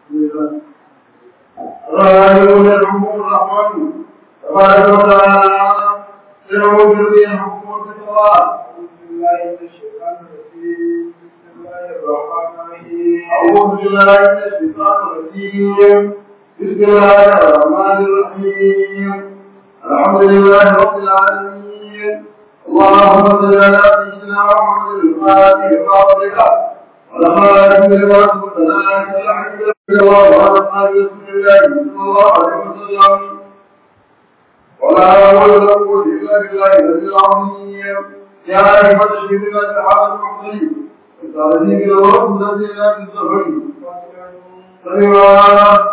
رايون الحكم الرحمن تبارك وتعالى يعود به الحكم والفتوى أعوذ بالله من الشيطان الرجيم بسم الله الرحمن الرحيم الحمد لله رب العالمين اللهم صل على سيدنا محمد الفاتح لما ولقد لما سبق لنا الحمد لله وعلى اصحاب رسول الله صلى الله عليه وسلم ولا حول ولا قوة إلا بالله العلي العظيم يا أيها الشهيدين الصحابة المحسنين الصالحين إلى الله الذين لا تستغفرون سليمان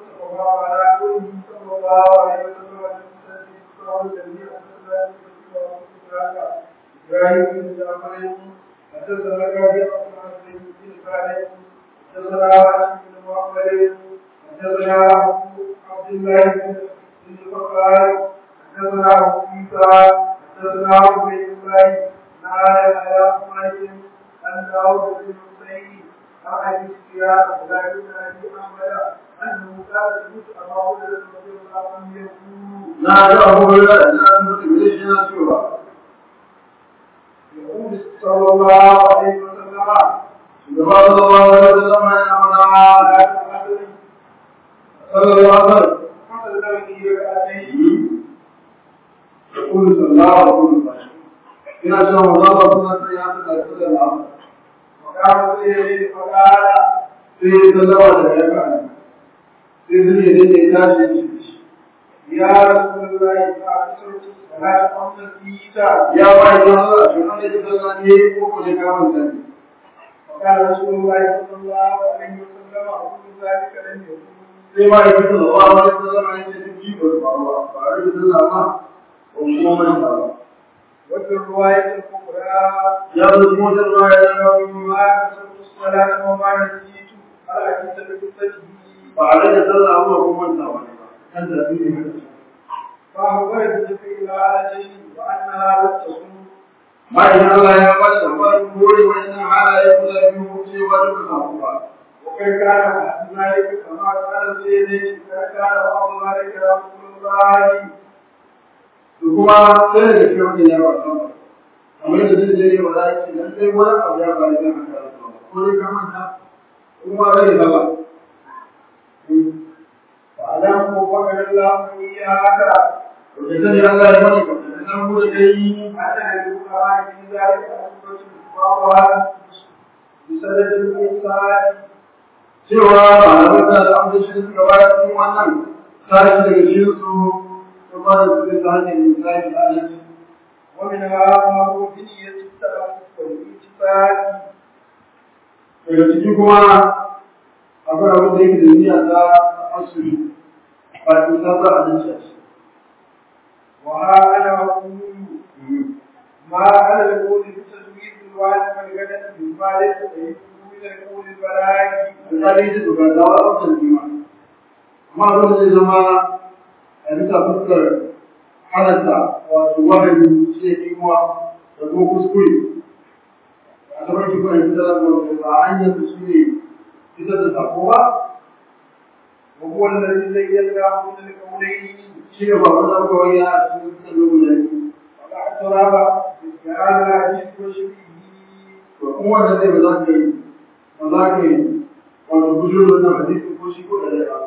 إبراهيم بن جعفر حدثنا كافي عن سيد بن خالد حدثنا علي بن محمد حدثنا عبد الله بن بكر حدثنا ابو عيسى حدثنا عبيد الله نال على مالك ان داود بن حسين عن ابي سفيان ولا بن ابي احمد انه كان يسال عبد رضي الله عنه يقول لا تأخذ لا تأخذ ليش نسوها يقول صلى الله عليه وسلم سبحان الله عليه وسلم يا أمنا لا تحدث صلى الله عليه وسلم حصل له ركعتين يقول صلى الله عليه وسلم إن شاء الله ربنا سيأتي كل الأمر وكان فيه فقال في صلى الله عليه وسلم في ذلك يتاشي يا رسول الله فأكثرت الصلاة قبل الإيتاء يا بعد الله شنو اللي تسلمني وكل كلام ثاني وقال رسول الله صلى الله عليه وسلم أقول ذلك لم يكن sai ma yake da Allah wa sallallahu alaihi wasallam ji ko ba ba ba da sallama ko kuma man ba وفي الرواية الكبرى ya zo kuma da ruwaya ما أكثرت الصلاة وما نسيت على كتاب قصته ba da sallama ko kuma man ba kan da ne فأخبر بجبريل على شيء وأنها لم تصم ma idan Allah ya ba da labarin gore wannan halaye guda biyu cewa da ba ba وقد كان بعد ذلك كما قال سيدي كان بعض ذلك رسول الله to kuma sai da shi wannan ya ba ta kamar da zai je ba za ki dan sai wani abu ya ba da haka ko dai ka manta kuma rai da ba وأعلم وفقد الله إياك to da sai Allah ya bani ka dan mu da kai أن الفقراء في ذلك أسبة بعضها بسبب الإنسان cewa malamai da al'amda shi suka ba da cikin wannan sashi daga cikin su su ba da su ta hanyar misali da alaji ومنها ما هو في نية التأسف والإتفاق daga ciki kuma akwai abin da yake da niyya ta asiri ba ta ta za a nan shi وها أنا أقول ما على القول بتزويد الواجب والغدر مما ليس فيه من القول البلاغي misali da duka da wa ɗaukar kima amma abin da zai zama a bisa fuskar halatta wato wahayi shi ke kuma da kuma kuskure a saman shi kuma ita da ba hanyar da shi ne ita da sako ba وهو الذي زينا من القولين shi ne ba wani abubuwa ya a cikin salo guda biyu والاعتراف بهذا الحديث وشبهه to kuma wanda zai ba za ka yi ba za ka yi wato bujuro da hadisi ko shi ko da zai ba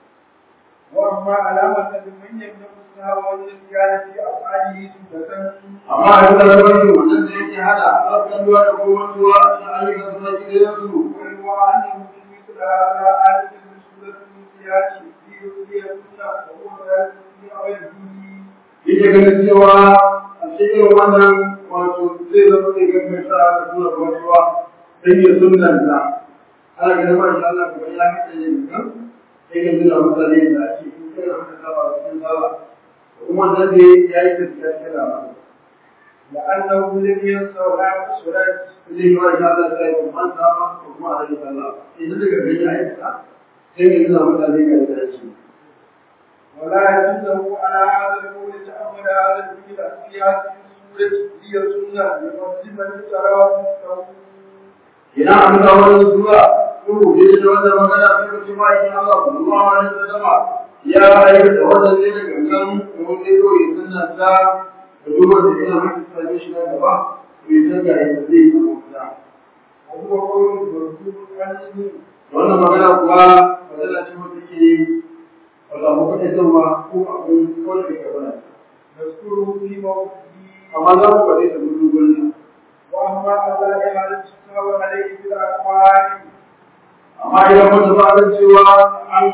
واما علامه من يمنع السهو والنسيان في افعاله سنه amma a duka lamarin wannan da yake hada harkar ruwa da kuma ruwa a cikin ayyukan suna gidan su وهو انه في مثل هذا آية من سورة النسيان في يؤذي السنة وهو ذلك في غيره yake ganin cewa a cikin wannan wato zai zama da gangan sa da tura ruwa sai ya sunanta ana ganin ma insha Allah kuma ya kace yin kan sai ga nuna mutane da ake in kai aka saba cikin sala kuma wannan da ya yi gaskiya cikin labarin لأنه لم ينسى ولا يقصر zai yi wa insha Allah sai kuma an saba ko kuma a yi sallah idan daga gani ya yi ta sai ga nuna mutane ga da shi ولا يجوزه على هذا القول تأمل هذا الفعل في هذه السورة هي سنة لمسلم الصلاة idan an ga wani zuwa ko da yake da wannan magana sai ku ci ma in Allah sallallahu alaihi wasallam ya aikata wannan ne da gangan da wani ko ya sunna ta da duk wanda yana haka sai shi na gaba to ya saka ya zai yi kuma وهو قول مرفوع عنه wannan magana kuwa magana ce wanda ke wanda mu kaɗai zama ko abin ko da ke bana نذكره في موضعه amma za mu faɗi da gudu gurin واما على اعاده السهو عليه بالاقوال amma idan wata ba a cewa an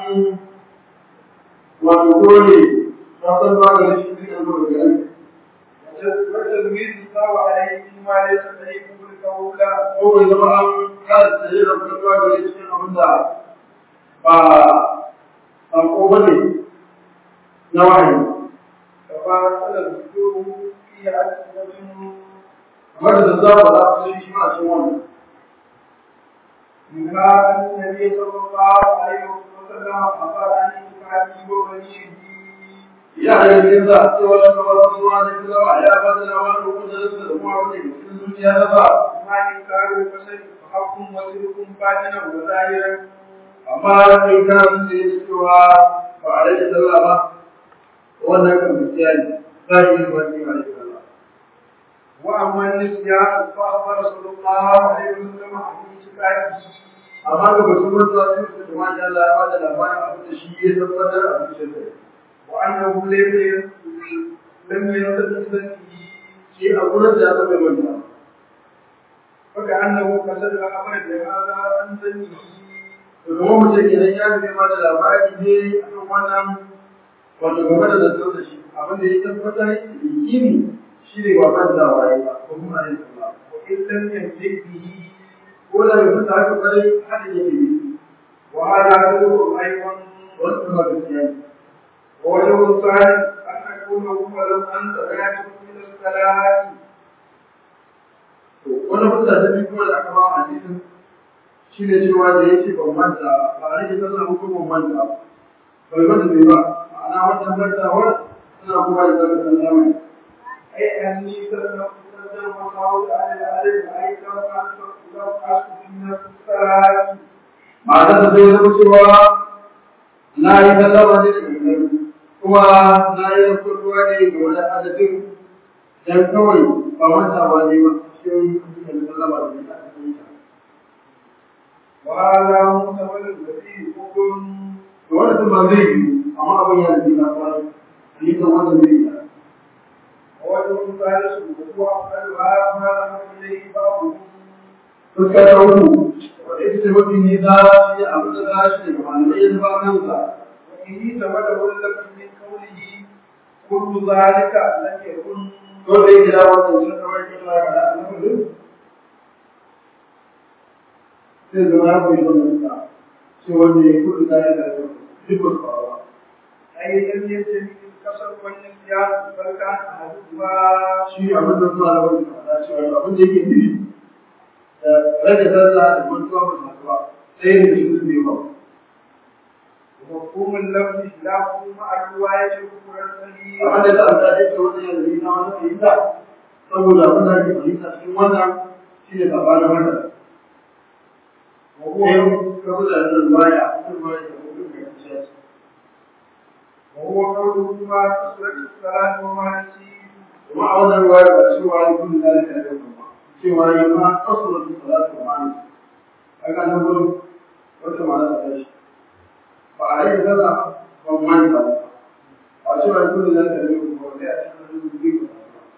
wato dole ta san ba da shi ne da gari وتزويد السهو عليه فيما ليس طريق القول ko bai zama an kada tsaye da kuma ba da cikin abin da ba a ko bane na wahayi كما قال الذكور في ألسنة amma da za ba za su shi ma cikin wannan منها أن النبي صلى الله عليه وسلم أخبر عن إنفاقه وبنيه ya da yin za a ce wani kamar wasu wani kuma ya ba da labarin kudurinsa da kuma wani cikin zuciya na ba ما إنكار البشر فحق وصدق باطنا وظاهرا amma in kana sun da yake cewa ba a rage sallah ba wannan kan gaskiya ne za a yi wani ba da sallah وأما النسيان فأخبر صلى الله عليه وسلم عن إنفاقه amma ga batun mutuwa sun ce da masha Allah ya ba da labarin abin da shi ya tabbatar a cikin sa وأنه لم لم يستدرك shi a gurin da ya zama manta فكأنه قصد الأمر بهذا عن ذنبه to kuma mutum idan ya zai ba da labari ne a kan wannan wato game da zartar da shi abin da ya tabbatar da yakini shi ne ba manta waye ba ko kuma a yi sallah وإن لم يمسك به ko da bai fita haka kwarai haka yake yi وهذا كله أيضا wasu kuma gaskiya ne ووجه الثاني أن أكون هو لو أنت رجعت من الصلاة To, wani fuska ta biyu kuma da aka ba a hadisin shi ne cewa da ya ce ban manta ba a rage sallah ko ban manta ba. bai manta bai ba ma'ana wannan mantawar suna kuma da zaka san zamani أي أني سلمت سلم وقول على الأرض أي لو أنت لو أسكت من الصلاة ma'ana ta zai zama cewa na yi sallama ne da gangan kuma na yi rafuwa ne ga wani adadin dan kawai ba mantawa ne ba cikin da sallama da ne a cikin ta. وهذا محتمل الذي حكم To wannan sun ba zai yi amma abin yana da na kwarai. Ni kan wannan zai yi. ووجه ثالث وهو أفعلها ما ذهب إليه بعضهم fuska ta uku wadda ita ce mafi nisa shi ne abin da za shi daga malamai ya zama kansa وإن ثبت ولد من قوله كل ذلك لم يكن ko da yake da wannan sun kawai kin la da annabi sai zama ya koyi wannan sa shi wanda ya kudu da ya da duk ba أي لم يجد الكسر والنسيان بل كان أحدهما shi abin da suna da wani da cewa abin da yake nufi da rage sallah da mantuwa ba su haɗu ba sai ne shi su ne ba ومفهوم اللفظ خلافه مع الرواية الأخرى الصحيحة abin da ta amsa da wani yanzu na wani fahimta saboda abin da ake fahimta cikin wannan shi ne sabanin haka وهو sai ka buga da ruwaya ruwaya da mutum ya ce وهو قوله ما تصلح الصلاة وما نسيت kuma a wannan ruwaya ba cewa yi kun da ya da kuma cewa yi ma asura da salatu wa ma'ana kaga nan gurin wata ma'ana ta tashi ba a yi kaza ban manta ba a cewa yi kun da ya da kuma sai a cikin da zai ku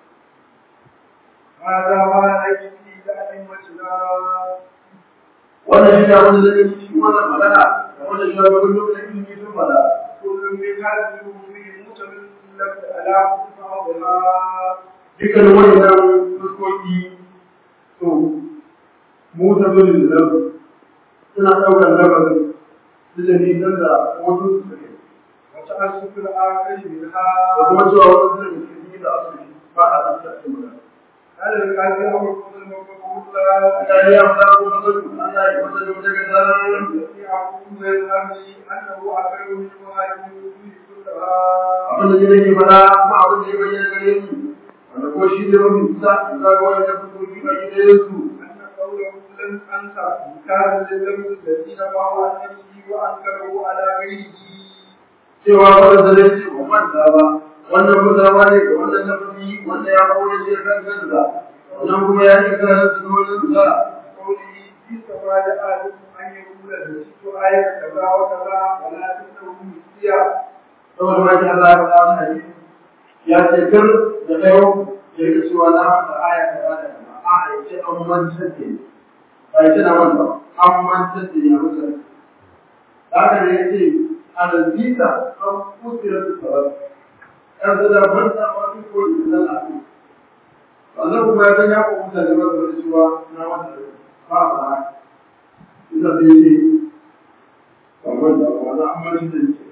هذا ما نجد لأئمتنا wannan shi ne abin da zai yi shi wannan magana da wannan shi ne abin da zai yi sun fada كل من هذه الأمور متمن لفظ على بعضها dukkanin wannan fuskoki to mu ta zo da zaru suna ɗaukar labarin su da nisan da wasu su suke وتأسف الآخر منها da kuma cewa wasu da suke yi da asali ba a tafiya cikin magana. على القلب أو القدر المقبول Allah ya fara kuma zo Allah ya fara da daga zaran الذي يعقوب الأمر أنه أكثر من مهاجم الوجود كلها abin da nake fara kuma abin da ya bayyana gare ni wanda ko shi ne mafi kusa in ga wani da fuskoki ba ki da su أن قوله أنت كان للذنب الذين باعوا عن نفسه وأنكروا على غيره cewa wanda da zai ce ba manta ba wannan mutawa ne ga wannan nafi wanda ya kawo ya ce kan kansa wannan kuma ya ce kan sunonin sa قوله في سواد آدم أن يقول نسيت آية كذا وكذا ولا تنه مسيا saboda ma shi Allah ya faɗa wani hadisi ya ce kar da kayo ya ga cewa na manta aya kaza da kaza a ya ce an mantar da ni ba ya ce na manta an mantar da ni a musa haka ne ya ce a lalbita an kusura da sabab yan su da manta ma su ko da zan a su wannan kuma ya san ya ko mutane ba su da cewa na manta da ba a ba ita sai ce ba manta ba na an mantar da ni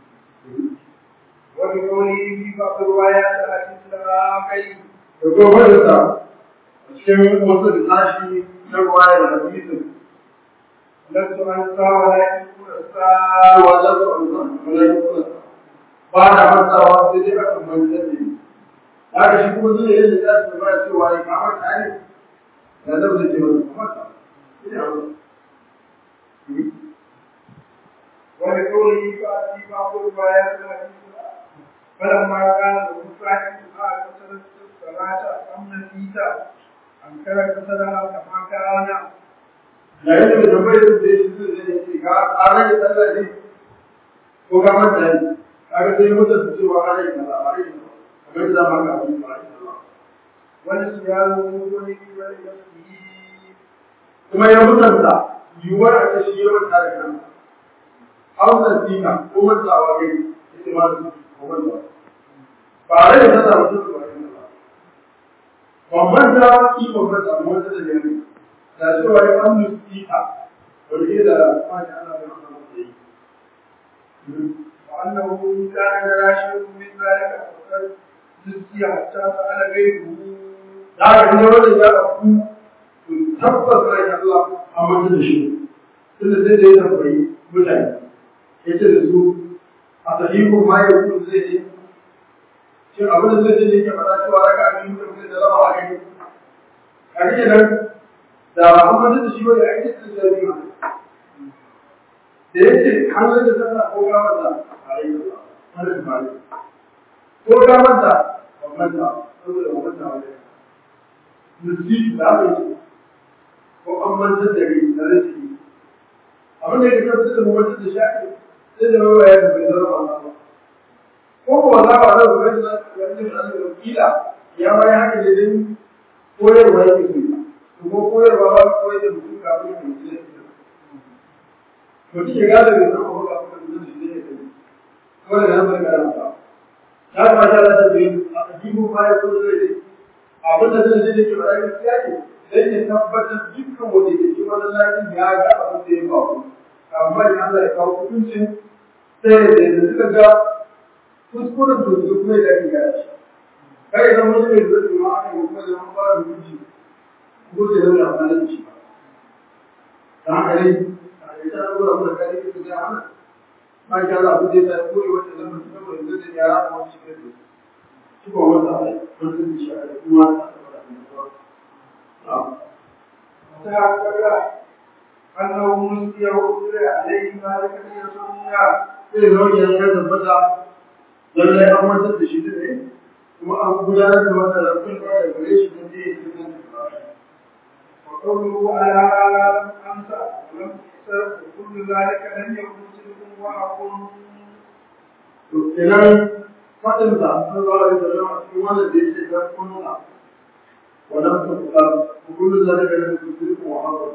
وبقوله في بعض الروايات التي da kuma wadda a cikin wasu da tashi na ruwaya da hadisin لست أنسى ولكن أنسى cewa za su amsa malaikun ba na mantawa sai dai aka mantar da ni haka shi kuma zai yi da za su ba cewa ya kama ta ne da zan da ke wani kuma ta ina wani ولقوله في بعض الروايات التي فلما كان المصاحب قال كسرت الصلاة أم نسيت أنكر كسرها كما كان yayin da tambayar da ya shi zai ce ka ƙarar da sallah ne ko ka manta ne kaga sai mutum su cewa ƙarar da sallah ba rai kamar da za mu ga abin ba rai sallah ونسيان وجوده ولنفسه kuma ya mutunta yiwuwar a ta shi yawan tare kan hausa sina ko mantawa gari ita ma su ko mantawa ba rai da tana mutum ba rai ba ban manta ikon manta ba wata da yare da cewa ya an mustika wani ke da kwanye ana da masa masa yi وأنه كان لا شيء من ذلك فقد نسي حتى سأل غيره da haka ne wannan ya ɗauku tabbas rai Allah a mutum da shi tunda sai da ya tambayi mutane ya ce da su a sahihun ma ya kuma zai ce shin abin da zai ce yake faɗa cewa raka a biyu mutum zai da raba a gani a rike nan da an mutum da shi wani a ita sun sai biyu da ya ce hannun da sallah ko gamarta a yi da wani ba ne ko gamarta ba manta saboda ba manta wani nusi da aka yi ko an mantar da rai da rashi abin da ya kasance da mutum da shafi sai da rawa ya bai zama ba ko ko wala ba da wani da wani da wani kila ya mai haka ne din koyarwa yake so ko koyarwa ba koyar da mutum kafin ya mutu da mutum ya gada da zama ba kafin da mutum da ya kai ko da nan bai karanta ya kamata da ta yi a cikin baya ko da zai abin da zai je ke ba gaskiya ne sai ya tabbatar dukkan wanda ke cikin wannan lafiyar ya ga abin da ya faru amma idan Allah ya kawo hukuncin sai da da suka ga kuskuren to su kuma da ake gaya shi kai idan wani mai zuwa ma aka yi kuma da an fara hukunci ko da zai amfani da shi ba ta haka ne a yi ta gura kuma kai ke su ga mana ma ki Allah ku je ta koyi wata zama su kama yanzu da yara kuma su kai su shi ba wanda ai wanda shi shi a kuma ta وتحقق أنه نسي وأجري عليه ما لم يسمع sai zama ya ya tabbata lallai an wantar da shi ne kuma an gudanar da wata rafin da ya gare shi don je ya fi وقوله على أنسى ولم تحسب وكل ذلك لم يكن صدق وحق to kenan fadin sa sun zuwa da zama cikin wannan da yake ga kunna wannan su ka kullu zalika da kusuru wa haka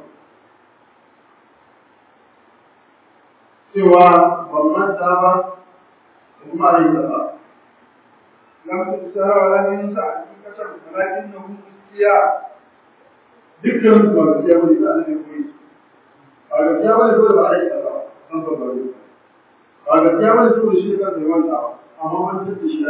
cewa ban manta ba kuma ai ba لم تحسب ولم ينسى حقيقة ولكنه نسي dukkan su ba gaskiya bane da Allah ya koyi ba gaskiya bane dole ba ai ba an ba ba ba gaskiya bane dole shi kan da wanda amma man tace shi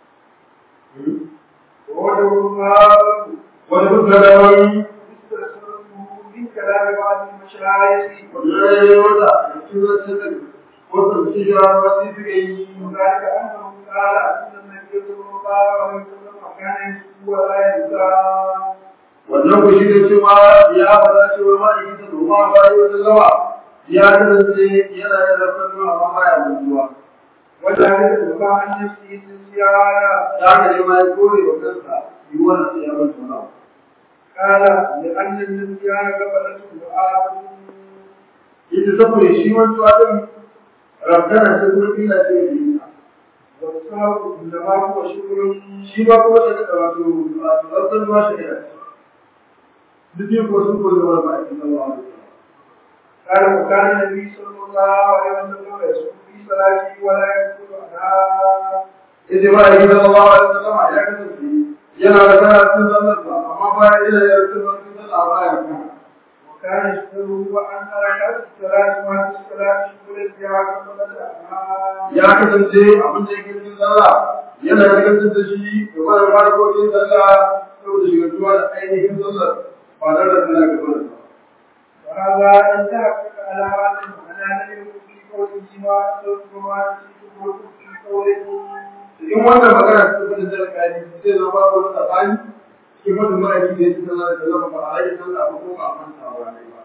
ووجه ما wani mutane wani من كلام بعض المشايخ wani ya wata a cikin zancen wata cikin wani suka yi وذلك أنه قال أن النبي صلى الله عليه وسلم كان يسوء ولا ينسى wannan ku shi da cewa ya faɗa cewa ma da kita doma ba yi wata lawa ya kasance yana yin rafin nuna amma baya mutuwa wanda ya da ba an yi su yi ziyara ta haka ne ma ya kore wa kansa yiwuwar sai ya mutu na kala da an yi ziyara gaba da su da abu ita saboda shi wancan adam rabdana ce kuma kila ce da yi wasu haku da ma kuma shugurin shi ba kuma shi da wato wato rabdan ruwa shi da duk yin ko sun koyi wani ba a cikin zama قال وكان النبي صلى الله عليه وسلم يصوم في صلاته ولا يدخل عنها yace ba yi da Allah wa sallam ya kasance yana da kana cikin sallar ba amma ba ya ila ya cikin cikin sallar ba ya kana وكان يشتغل عن حركات الصلاة مع الصلاة شغل الجهاد قبل عنها ya kasance abin da yake cikin sallah yana da kasance shi da wani harkokin sallah saboda shigantuwa da ainihin sallar ba tare da tana gaba da وهذا إن تحقق على هذا المعنى لم يكن في قوله ما أسلم وما نسيت وكن في قوله in wannan magana ta tafi da zarkani zai zama babu wani tsakani cikin mutum ma'aiki da ya ci sallah da zama ba a yi sallah ba ko ba a manta wa ne ba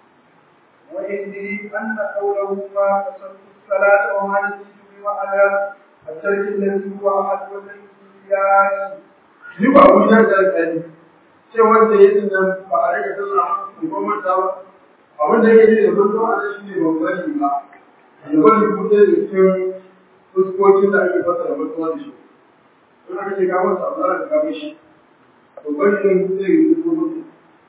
وإني أن قوله ما قصرت الصلاة وما نسيت بمعنى الترك الذي هو أحد والإنسان ni ba abu ya da alƙali ce wanda ya yi nan ba a rage sallah ko ba manta ba abin da yake da mutum a shi ne ban bari ba ya bari kuma da cikin fuskokin da ake fasa da mutuwa da shi don aka ce kawo sa Allah da kawo shi to bari din zai yi fuskokin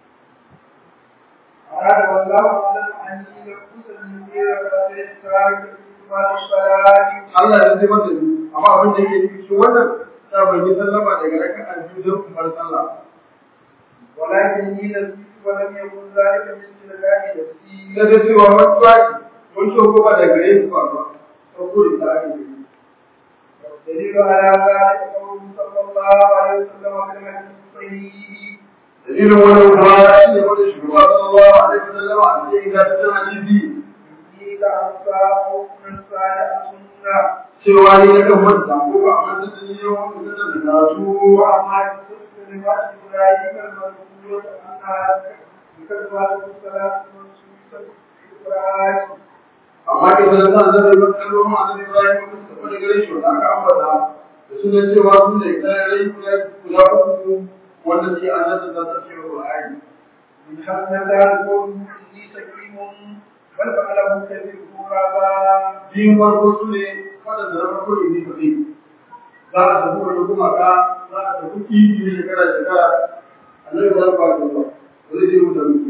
أراد والله أعلم أني لم أسلم غير ركعتين تراك ما الصلاة Allah ya zai masa ni amma abin da yake nufi shi wannan ta ban yi sallama daga raka'a biyu don kumar sallah ولكني نسيت ولم يكن ذلك من تلقاء نفسي na da cewa wani tsaki wani shoko ba da gare su ba ba ko da ta ake yi والدليل على ذلك قوله صلى الله عليه وسلم في الحديث الصحيح dalilin wani kuma shi ne wanda shugaba sallallahu alaihi wasallam a cikin ingantaccen hadisi إني لأنسى أو أنسى لأسنى cewa ni na kan manta ko ba a manta da ni yau wanda zan da karatu وأما كنت لما إبراهيم المذكورة أنها بكثرة الصلاة منسوسة في القرآن amma ke sanar da zan yi maka kallo ma annabi Ibrahim ko su tafi da gare shi wanda aka ambata da sunan cewa sun da ita rai guda guda uku wanda ke annabi da ta ce Qur'ani من حسن ذلك إني سكيم بل فعله كثير هذا biyun farko su ne waɗanda na farko ne ba ne za a tafi wani gumaka za a tafi kifi ne shekara shekara annabi ba ba da ba ba zai je mutu mutu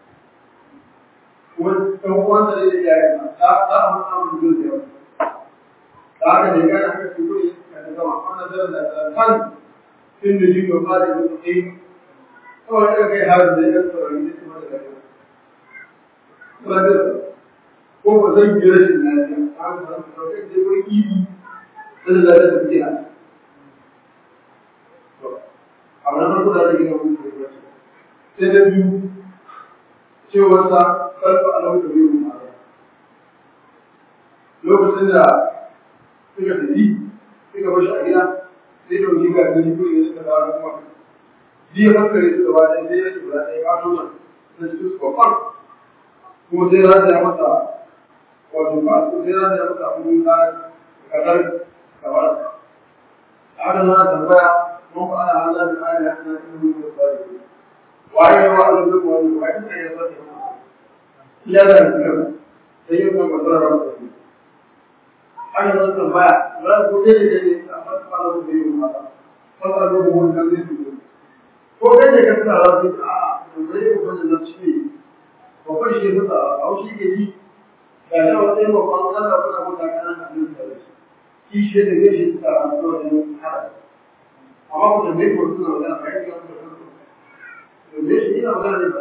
kuma ɗan uwansa ne da iyayen sa za za a mutu amin zuwa da yawa da haka ne gane haka su kuri ka ta gama wannan zaran da ta kan tun da jikin ba da zuwa ɗaya kawai ɗaga kai harin da ya saurari ne su mata da yawa. Kuma da ko ba zan yi rashin lafiya a ga zan sauke da wani ibi sai da da tafiya to abu na farko da zai gina mun da wasu sai da biyu cewar sa kalfa alau da biyu ma lokacin da suka tafi suka bar shi a gida sai da wani ga gani ko ya suka dawo kuma biya hankali su gaba ɗaya sai ya ce ba ɗaya ba to nan na cikin su babban kuma sai ya ya masa wato ba su sai ran da muka abu na kadar kamar haka na tambaya mun fa ana Allah da ayya na cikin da sai waye wa Allah da wani waye ne ya fata ya da kira sai yau kan bazara ra mutum haka na tambaya ba ku dai da ne amma ba da ku yi ma ba ba da ku mun kan ne ko kai ne ka tsara su a zai ku wannan nafsi ko kai shi da a shi ke yi ga shi wata yi babban Allah kuna kuta kanan a nan da shi shi shi da zai shi suka rantu da yin hada amma ku tambayi ko suna magana ba yake wani da kanku tambaye shi ina magana ne ba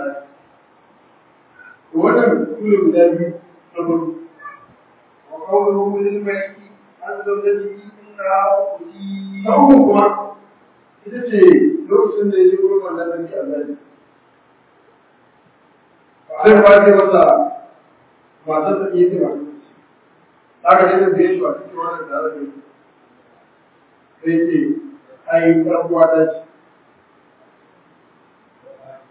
to wannan kule guda biyu na farko وقوله للملك عن زوجته إنها أختي na uku kuma ita ce lokacin da ya je gurin wannan sarki Allah ne zai kwace masa matar ta iya tuna aka ce da biye shi a cikin wannan tare da shi sai ce ai ɗan uwa ta ce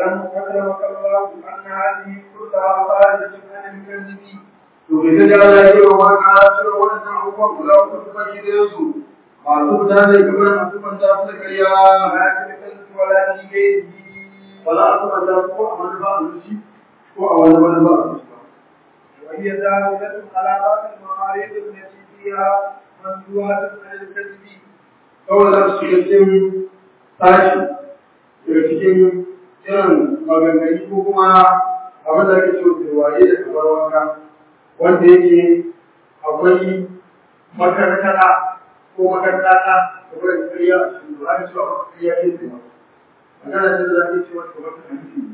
ألم أكرمك الله أن هذه كلها خارجة عن الكذب to bai ga Allah ya yi wa ka cire wannan abubuwan guda uku su baki da su masu fita ne kamar masu manta su da ƙarya ولا في الكذب ولا في غيره ba za su manta su ko a manufa a zuci ko a wani manufa a zuci ba وهي دالة على بعض المعارف التي فيها ممدوحة عن الكذب kawai za su shiga cikin tashi daga cikin irin maganganu ko kuma abin da ake cewa turwaye da kamar wanka wanda yake akwai makarkata ko makarkata da kuma kariya a cikin ba a cewa kariya ke tsaye magana ce da za a iya cewa kamar ta hanci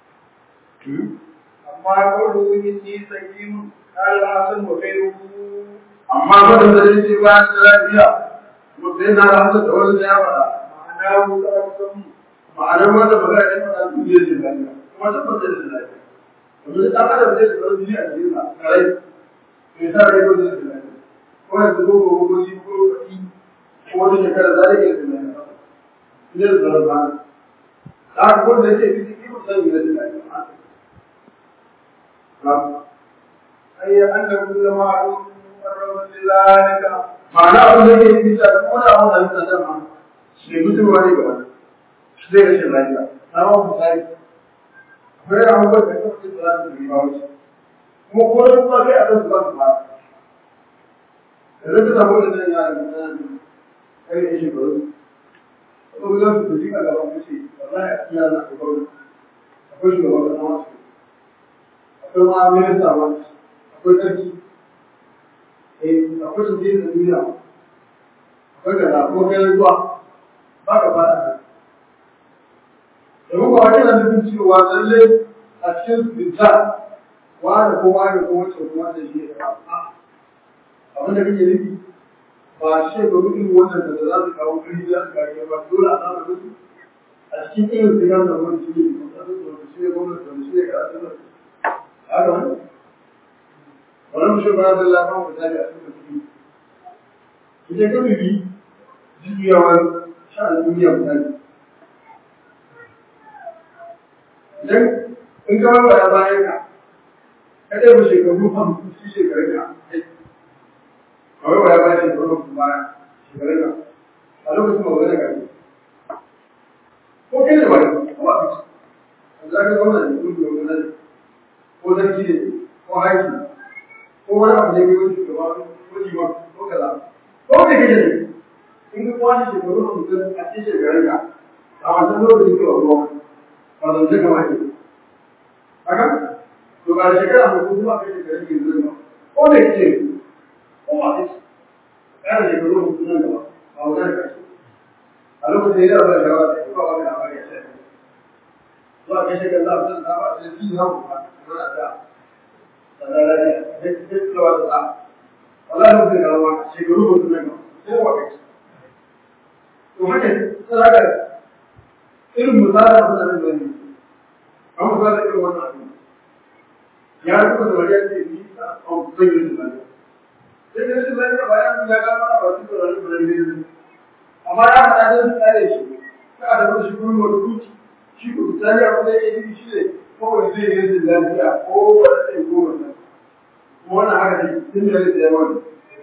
أما قوله إني سكين قال الحسن وغيره amma fadin da zai ce bayan da lafiya mutum na da hasa da wani da ya faɗa معناه تأكسم ma'anar wanda ba za a yi faɗa su zai ce lafiya kuma ta fasa da lafiya domin ɗan adam zai tsaro jini a jikin sa karai mai sa rai ko zai ce lafiya ko yanzu ko ko ko shi ko kaɗi ko wata shekara za a iya ce lafiya zai tsaro ba da haka wanda yake fiti ko san yi da lafiya أي أن كل معروف مقرب لذلك ma'ana abin da ke yi da kuma da abin da ya tsada ma shi mutuwa ne ga wani zai rashin lafiya na ba mu sai akwai abubuwan da kuma su za su yi ba wuce kuma ko da kuma kai a kan su ba su ba da zai samu da zai yara da nan kai da shi baro ko za su tafi a gaban kace wallahi a cikin yana da baro akwai shugaban kasa wasu akwai ma minista wasu akwai sarki akwai su da duniya akwai kaza ko kai ruwa ba ka fara da domin ba wani na nufin cewa lalle a cikin binta wani ko wani ko wacce kuma da shi ya abin da kake nufi ba shi ga mutum wannan da za su kawo kari za su kare ba dole a samu mutu a cikin irin su gama wani shi ne kuma su shi ne gwamnati wani shi ne karatu da haka wani wannan shi ba da lafa mu tare a cikin kuɗi idan ka bibi jujuyawar sha'an duniya misali idan in ka ba ya bayan ka ka ɗaya ba shekaru hamsin shi shekarun ka a wai ya bayan shekaru hamsin baya shekarun ka a lokacin ba wani gari ko kai ne wani ko a fice za ka zauna da kuma gwamnati ko sarki ne ko haiki ko wani abu ne kai shugaba ko liman ko kaza ko kai kake ne in ka kwashe shekaru hamsin a cikin shekarun ka a wancan lokacin ke wa ruwa ba zan ce kama ke haka to ba shekara hamsin zuwa kai shekarun ke zuwa ko da kake ko ba kake ƙara shekaru hamsin nan gaba ba wani da kake a lokacin da ya ba shawara da ba wani labari ya ce zuwa kai shekaru hamsin na ba da shi na kuma na da wallahi mutum ga ruwa shekaru mutum nan ko wa kai to haka tsara irin misalin abin da nan ne an misalin irin wannan abin ya rubuta da wajen da yi a kan yi da nan sai da shi zai ba ya ya ga mana ba su da wani bulani amma ya fada da su tsare shi ka da wani shi kuma wani kuci shi ko tsari abin da yake yi shi ne ko zai yi da lafiya ko wani sai ko wannan wannan haka ne tun da yake yawan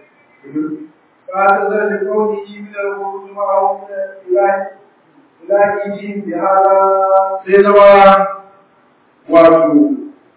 بعد ذلك قوله من الخروج معه من الإله إلههم بهذا sai zama wato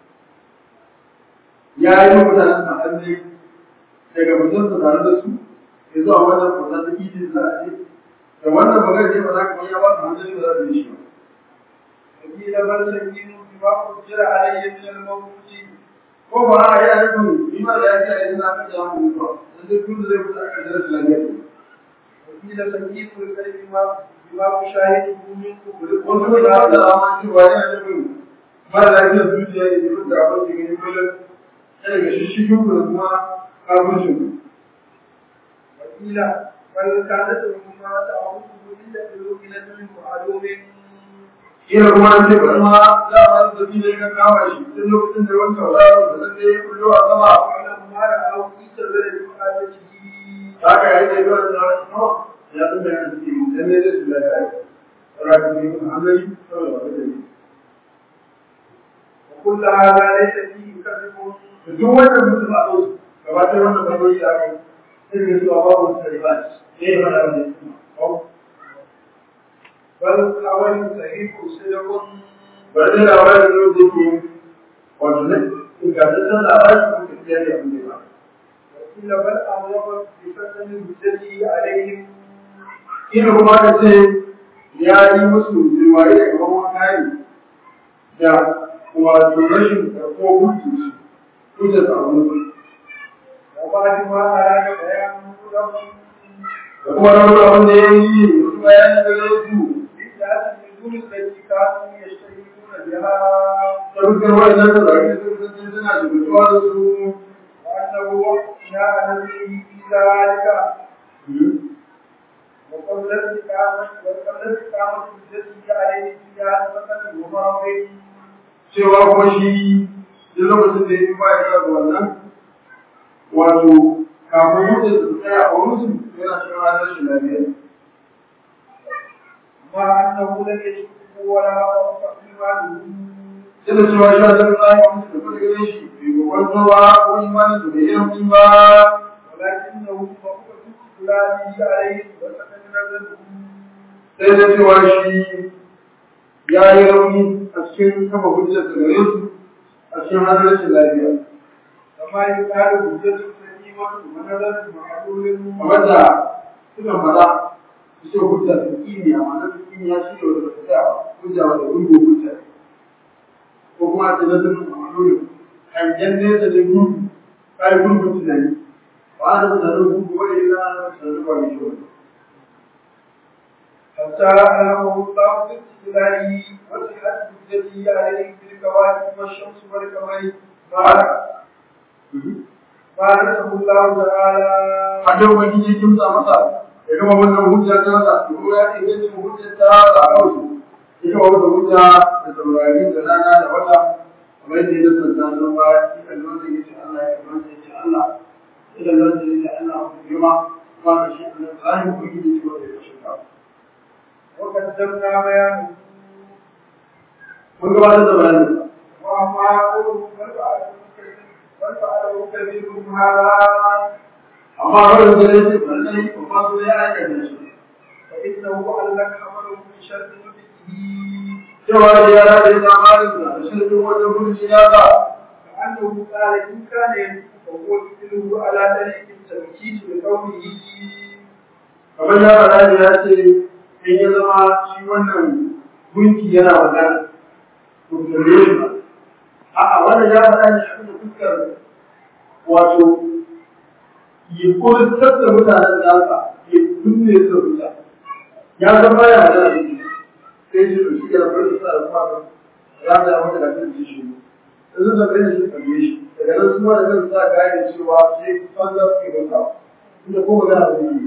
ya yi mutanen a hannu daga mutum su tare da su ya zuwa wannan kwasa ta idin za a ce da wannan magana ne ba za ka ya ba su hannun da za su yi shi ba. وقيل بل سكين بما أجر علي من الموت ko ba a yi a nufin ni ma da ya ce a yi na kan jama'a mutuwa dan duk tun da zai fita a kan jarabta lafiya ne. وقيل سكين القلب بما بما أشاهده من كفر wani kuma da da dama cewa yana nufin mara lafiyar zuciya ne duk da abin da gani kullum yana ga shi shi kuma kuma kafircin وقيل بل كانت الأمة تعود إلا بلوكنة وعلوم Ina kuma an ce bari ma za a ba su ne kan kama shi tun lokacin da wani sauraro da zan da ya kullo a sama. ولما رأوا في سبيل مقالته Haka ya yi da yawan tsaron sama ya san da yana cikin dan ne zai su lafiya. Saura da ne kuma hanzari saboda wata da ne. وكل هذا ليس فيه كذب duk wannan mutum a ɗau gabatar wannan bayoyi da aka yi sai da zuwa babu taliban ne ya fara da su بل الأول صحيح صدق bari da labarin yau da ke wato ne ingantaccen labarin ko tafiya da abin da ba وقيل بل أمر بفتن الهجة عليهم ina kuma ka ce ya yi musu riwaye da gaban wani da wato rashin ko hujji hujja ta abu وبعد ما أراد بيان لهم da kuma rawar abin da ya yi wasu bayani da ya su بدعة النزول التي كانوا يشتهرون بها ta fuskar wa'annan da zai sun sun suna shugatuwa da su وأنه جاء نبيه في ذلك وقبل الاستقامة وقبل الاستقامة التي عليه فيها مثلا ومرض cewa kuma shi duk lokacin da ya yi bayan da wannan wato kafin mutu da tsaya a musu yana cikin ranar shi lafiya مع أنه لم يشك ولا رفع إيمانه yana cewa shi a zan tsaye a musu da kuma gare shi bai gwagwanto ba ko imanin da bai yi ba ولكنه فوق استقلاله عليه وسكن نزله sai da cewa shi ya yi rauni a cikin kafa hujjar da gare su a cikin ranar shi lafiya كما يقال حجة سليمة ونظر معلول kamar da suka faɗa su ce hujja ta kini a ma'anar ta kini ya shi da wata tafiya hujja wata gungo hujja ko kuma a ce na zama ma'amalolin hangen nesa da gudu kai gungun tunani ba a da tunanin gudu wani yana tunanin ba mai shi wani حتى ألهمه الله باستقلاله وصحة حجته عليه بالكواكب والشمس والقمر بارك باركه الله تعالى hajjar wani ya kimsa masa ya gama wannan hujja ta sa kuma ya ce zai hujja ta sa a kansu ya gama wannan hujja da saurari da rana da wata kamar yadda ya zanta sun ba ya kan wanda ya ce Allah ya kan wanda ya ce Allah ya kan wanda ya ce Allah ku girma kuma da shi Allah zahiri ku yi ce wanda ya shi ka وقدمنا بيانه mun gabatar da bayanin وأما قوله بل فعله كبير- بل فعله كبيرهم هذا amma wannan da ya ce lallai babba so ya aikata shi فإنه علق عمله من شر نفسه cewa da ya rada ya zamanin da shirin wajen hujji ya sa كأنه قال إن كان يملك فهو مثله على طريق التمكيد بقوله kamar ya faɗa ne ya ce in ya zama shi wannan gunki yana magana to kalle shi ba a'a wannan ya faɗa ne abin da fuskar wato ya kurtar da mutanen da aka ya kunne su rubuta ya san baya magana da shi sai shi shi ya rabu da sa da kuma ya da mata da kan shi yanzu da kai shi kalle shi daga nan kuma da kan sa gane cewa sai banza su ke masa inda ko magana da yi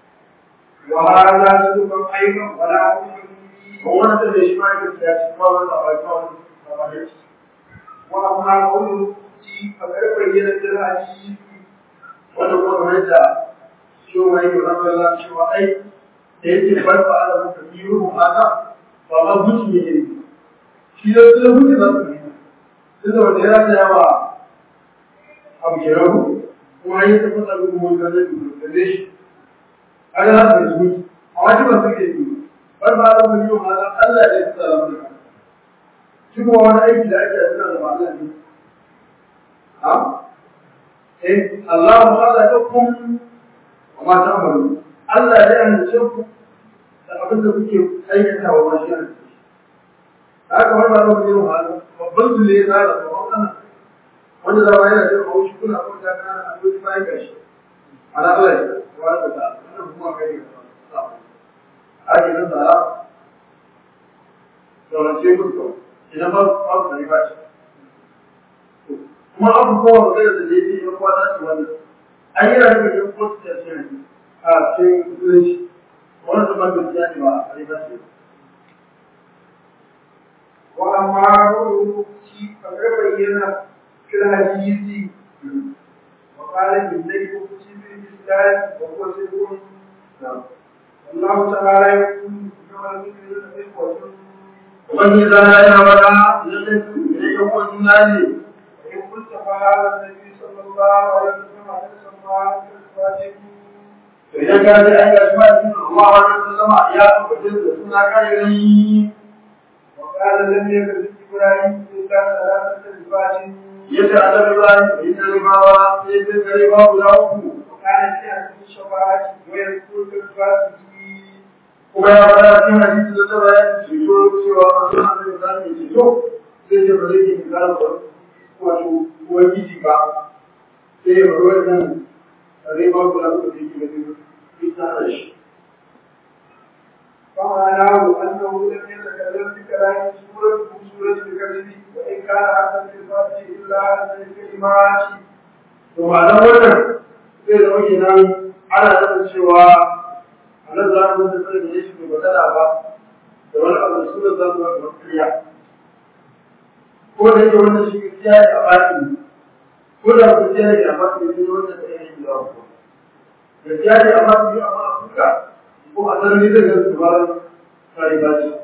وهذا سلوك أيضا ولا أمر wannan da shi ma yake ya ci ba wani abai ba wani وأما قوله فقد بين الحديث wanda kuma kamar da shi ma yake rabar Allah cewa ai da yake barfa ala muka biyu haka ba ma guci ne ne shi da su guci za su yi tunda wanda ya rasa yawa abu ke rabu kuma yi ta fasa gudu mun ga zai gudu da shi aga za su yi guci a wajen ba su ke yi barfa ala muka biyu haka Allah ya fasa lafiya shi kuma wani aiki da ake suna da ma'ana ne ha eh Allah khalaqakum wa ma ta'malun Allah ya halice ku da abin da kuke aikatawa ma shi ne haka wani ba zai yi wahala babban su ne na da babban kana wanda da ba yana da haushi kuna kuma da kana a duk bayan gashi ana Allah ya wani da wannan kuma kai ne a yi nan da saurace ku to idan ba ba ku ba shi kuma abubuwa magana da da yake yan kwata ce wannan an yi rayuwar yan kwata ce ce a cikin musulunci wani zaman da ya ce ba a riba ce وأما قوله فقد بين في الحديث وقال بالذي أوتي في الإسلام وهو سر والله تعالى يقول إنما المؤمنون إخوة wani zana yana wada lallai su ne yan uwan juna ne وإن قلت فهذا النبي صلى الله عليه وسلم عليه الصلاة والسلام to idan ka ji an gashi ma cikin Allah wa sallama ya tabbatar da suna kai rai وقال لم يكن إبراهيم إلا ثلاثة الفاتن yace annabi Ibrahim inna limawa sai sai kare ba guda uku وكان في أهل الشفاعة ويذكر بالفاتن kuma ya fara cikin hadisi da ta bayan ceto cewa masu annabi Ibrahim ya ceto sai ce ba zai yi misalan ba wato ubangiji ba sai ya bari wannan rai ba guda uku da yake da ita da shi فمعناه أنه لم يتكلم بكلام سورة سورة الكذب وإن كان حسن في الفاتح إلا عن الكلمات to ma'anar wannan zai zama kenan ana nufin cewa a nan za mu da sai da shi bai magana ba da wani abu da suna za mu ga gaskiya ko da yake wannan shi gaskiya ne a baki ko da gaskiya ne a baki ne wannan da yake da ku gaskiya ne a baki amma a fuska ko a sarari zai ga su ba sai ba shi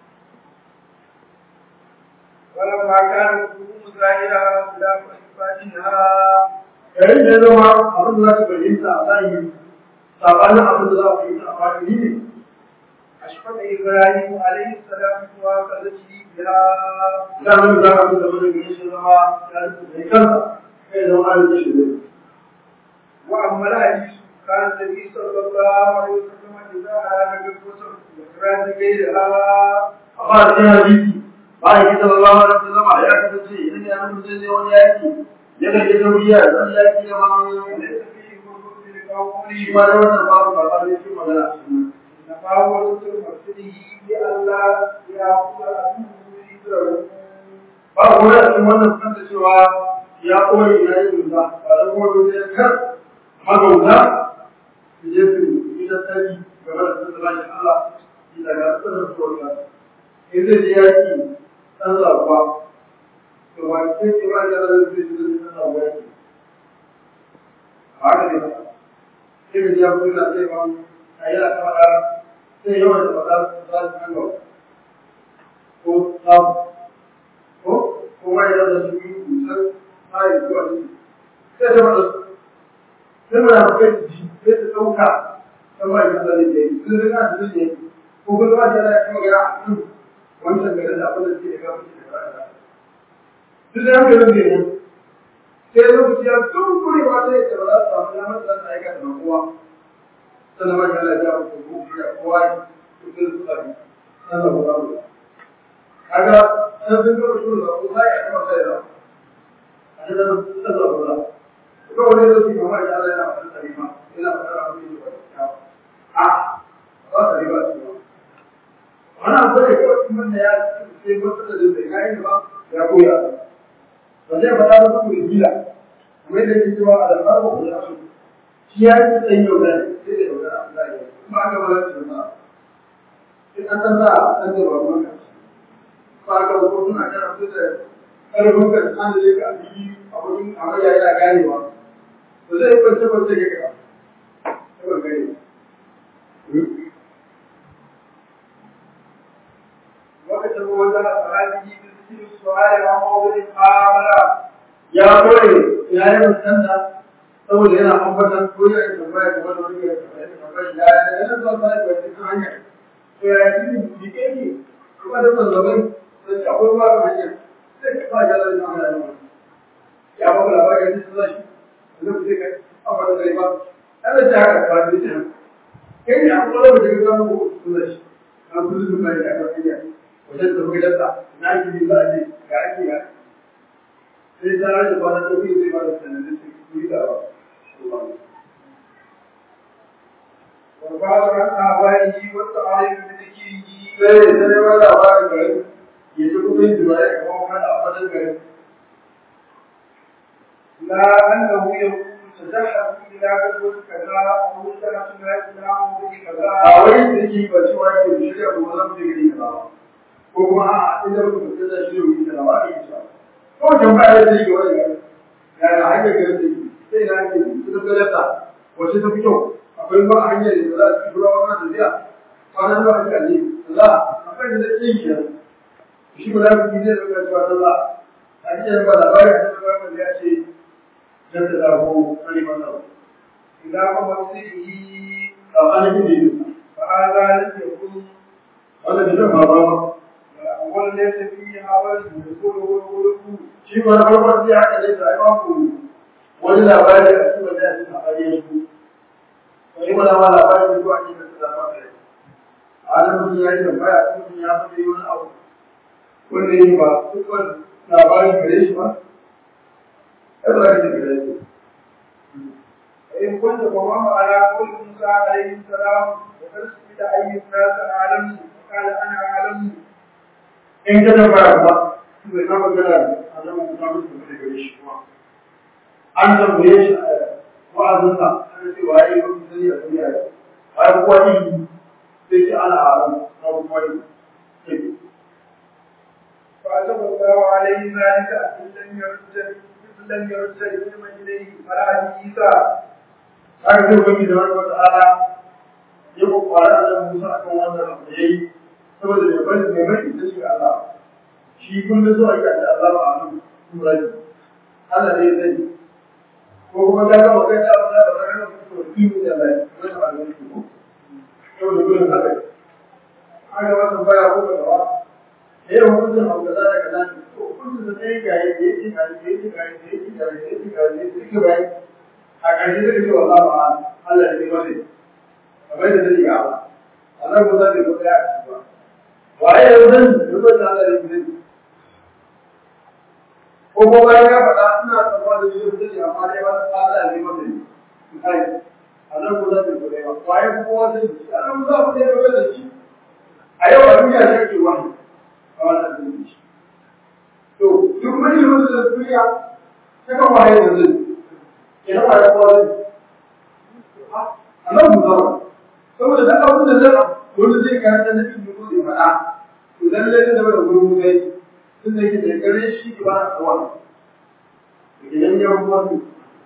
ولما كان القلوب ظاهرة خلاف إثباتها yayin da ya zama abin da za ka fahimta a zahiri sabanin abin da za ka fahimta a baki ne أشفق إبراهيم عليه السلام وقالته بها idanun za ka fi zama da gani shi zama ya rufe da kansa kai zama an yi shi ne وأما الحديث كان النبي صلى الله عليه وسلم إذا أراد بالكسر وإخراج غيرها amma a cikin hadisi ba a yi sallallahu alaihi wasallam ya kasance idan ya nuna mutum ne wani yaki ya ga ya dauriya zan yaki da ma ليس فيه خروج بالقول shi ma da wannan babu karɓar ne shi magana a cikin إنما هو ستر مقصده لئلا يأخذ عدوه ذكره ba ku da cikin wannan kanta cewa ya koyi ina yin rusa ba da kuma rusa ya kar magauta su je su yi tattali game da sun zama shi Allah shi daga tsarin tsoron in zai je yaki ɗan zaɓuwa to ba ke ce ba da zai zai zai zai ɗan zaɓuwa yaki a haka ne sai da ya kuma na zai ba a yi a kama da sai yawan da ba za su za su kan gaba ko samu ko kuma ya da su yi kusan tsarin zuwa ne sai da wata sai mana kai ji sai ta ɗauka ta ba ya zane da yi sun zai su ne ko kuma ba ta yana kuma gara a kan wancan gari da abin da ke da gaba ke da gaba duk da yanke nan ne sai lokaci ya tun kuri ba sai ya ba za su samu damar da za su aikata da kowa sannan ba ya lafiya ko ko ya kowa ya kusa su tsari sannan ba za mu kaga sai sun ga shi da ko sai ya kuma sai da a cikin sallah ba ko wani da shi kamar ya Allah yana fara tarima yana fara abin da ba a ba ta riba shi ba wannan abu da ko kuma da ya ce ko da da kai ba ya koya ba zai fada ba ku gila kuma da yake cewa al-farqu bil asl shi ya yi tsayin yau da sai da yau da Allah ya kuma aka ba shi ba in an san za a san da ba mu ba ka ko suna kana su da karfin ka an da ka abi abun amarya yana ganewa to zai kwance kwance ga ka ba gane وكتب وزارة هذه بذكر السؤال عن موضوع المعاملة ya kore ya yi musanta saboda yana ambatan ko ya yi tambaya ga wani wani ya tambaya ya yi yana zuwa sa da wani kan hanya to ya yi ne bi ke ne kuma da ban zaman da shi akwai ba kan hanya sai ka sa ga lalata ana yawa ya ba kula ba ga shi sai shi da ku sai ka afa da kai ba ana ta haka ba da shi kai ne akwai wani da ga mu ko su da shi an kullum ba ya ka hanya wajen da muka dasa na ji za a je ga ake ga sai ta rage ba na tafi zai ba da sanadin su kuri da ba. وبعض آبائه والتعاليم بذكره Sai da sai ba da ba da gari ya ci kuma yin jima'i a kuma kada a fadar gari. لا أنه يقول تزحف إلى غزوة كذا أو سنة إلى موضع A كذا wani da ke ba cewa yake da shirya kuma zan je gari kaza ba. Ko kuma a inda muka fita da shirya wuri kaza ba a yi sa. Ko can ba ya zai ga wani gari. Ya ga hanyar garin da ke sai na ke su da galata wace ta fi kyau. Akwai ba a hanyar da za su tura wani da ziya. Kwanan da wani kaji. Allah akwai da zai yi kenan. Shi ba za ku yi zai ɗauka cewa Allah a cikin ba labarin da ba ya ce dan da ko kare masa إلى ممثله tsakanin da فهذا لم يكن wanda da ba ba أول ليس فيه عمل يقوله ويقوله shi ma na farko sai haka ne sai ba ku wani labari a cikin wanda ya tsaka a su wani ma na labari da zuwa cikin da ba ka Adam mutum ya yi tambaya mutum ya faɗi wani abu wanda ya ba dukkan labarin gare shi ba ai ba ka gare shi فإن كنت فوام على قول موسى عليه السلام وقد سئل أي الناس أعلم وقال أنا أعلم in ka tambaya ba bai kama gana a zama mutum mutum da gare shi kuma an tambaye shi a wa'azinsa an ce waye ba mutum sani a duniya ya waye kuwa ilimi sai ce ana haram na kuma yi فأتم الله عليه ذلك إن لم يرد إن لم يرد العلم إليه فلا عيسى haka zai ubangi da wani wata ala ya kwakwara a nan musa akan wannan abu da ya yi saboda mai bari mai bari da shi Allah shi kun da zuwa ga da Allah a nan kuma Allah ne zai ko kuma ka ga magana da Allah ba ka ga mutum da kimi da Allah ko da Allah ne ko to da gurin haka haka wannan baya ko da wa eh hukuncin abu da za ka gani to hukuncin da sai ga yake yake ga yake ga yake ga yake ga yake ga yake ga yake a ƙarshe zai ce wallah ba Allah ne mace kamar da zai ga ba Allah ko zai ko ya ci ba waye yau zan dubo da Allah ne zai ko ko bayan ya faɗa ina tsammar da shi zai amma dai ba Allah ne mace kai Allah ko zai ko ya waye ko wanda shi Allah ko zai ko da shi a yau a duniya shi ke wani a wannan duniya to duk mai mutum da duniya saka waye da zai kenan ba ya kowa zai a nan mu zama saboda duk abin da zai wani zai karanta na cikin mutu zai faɗa to lalle zai zama da gurin mutai tun da yake da gare shi ke ba a kowa idan ya kuma su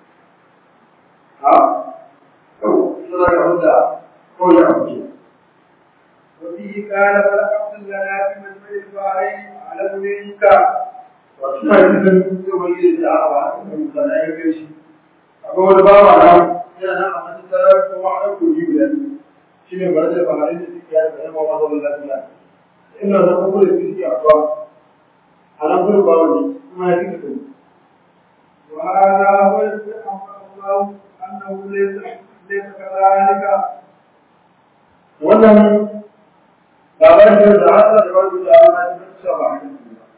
ha kawai suna ga wanda kawai ya amince وفيه قال بل عبد لنا في مجمع البحرين أعلم منك wasu na yi sun zai wani da ta awa a kan mutane ya kai shi akwai wani bawa na yana nan a matattarar kuma a kogi guda shi ne bari da bangare da suke yada da yamma mazo da lafiya ina da kuma da suke a kuwa a nan gudun bawa ne kuma ya fita kai وهذا هو الذي أمر الله أنه ليس ليس كذلك wannan labarin da da Allah da wani da Allah ya fita ba haka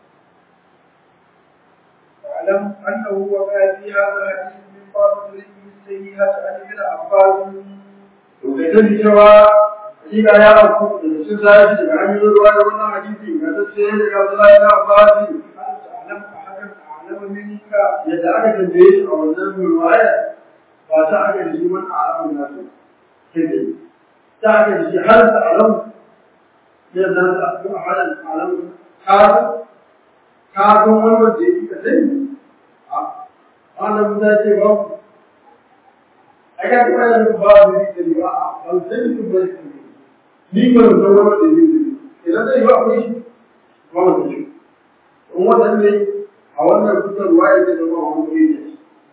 واعلم أنه وقع في هذا الحديث من بعض طريقه السيئة عن ابن عباس to kai sani cewa hakika ya auku da sun zai daga hanyoyin ruwa da wannan hadisi ga tsaye daga Abdullahi da Abbas هل تعلم أحدا أعلم منك yadda aka tambaye shi a wannan ruwaya ba ta aka da shi wani alamun nasu sai dai ta aka da shi har da alam ya zan ta ko a halin alam ka ka ga wani wanda yake ka sani a wannan mun ce ba ku a ga kuma yanzu ba da ni da ba a ban sani kun ba shi ni ba da wani wanda yake idan zai ba ku shi ba mu shi in wannan ne a wannan kusan ruwaya zai zama wani wuri ne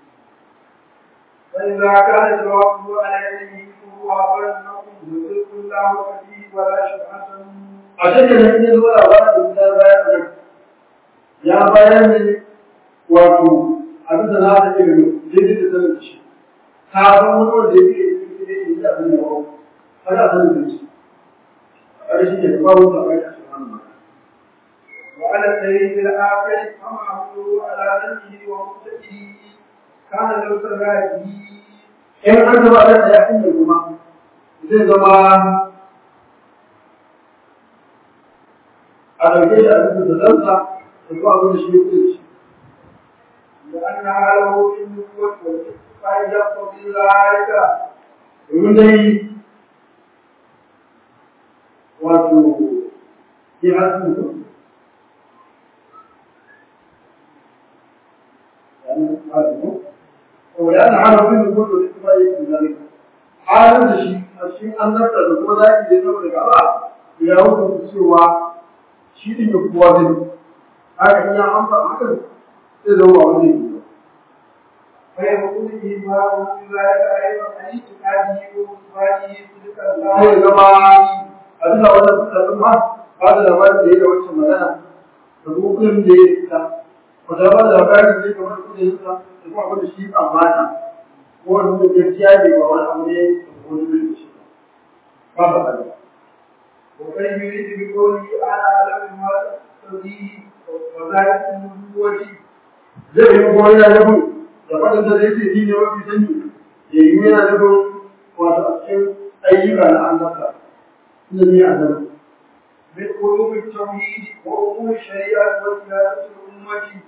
فإذا كان جوابه على يده فهو أمر أنكم يدرك الله به ولا شبهة a cikin da ne zuwa labarin da ta bayar da ya bayar ne wato abin da na ta ke daidai da sanin shi ka san wani wanda ya ke daidai da abin da ba har a sanin da shi a shi ne ba wata bai a cikin hannun وعلى الدليل الآخر أما حمله على ذنبه ومقتده كان لو سرى به in an zama da ya inda kuma zai zama a ɗauke shi a cikin da zansa da kuma abin da shi ya kuce shi لأنها له في النبوة والإتقاء يقتضي ذلك domin dai wato ya hasu su ويأن على كل كل الاستفاء من ذلك halin da shi a cikin annabta da kuma zaki da ya zama daga Allah ya hukunta cewa shi din ya kuwa zai haka in ya amsa hakan sai zama ba wani ne فيكون إيمانه بذلك أيضا عن اعتقاده وإثباته تلك sai الله zama a bisa wannan fitattun ma ba da labarin da ya da wancan magana da kuma kudin da ya fita wata ba da labarin da ya kamar kudin ya fita da kuma abin da shi amana ko wani da gaskiya ne ba wani abu ne da wani bai da shi ba ba ba ba ومن يريد بقوله أنا أعلم ما تقتضيه وذلك من نبوتي zai yi kuma yana nufin da faɗin da zai ce shi ne mafi sani ya yi yana nufin wato a cikin ayyuka na annabta inda ni annabi من علوم التوحيد وأمور الشريعة وسياسة الأمة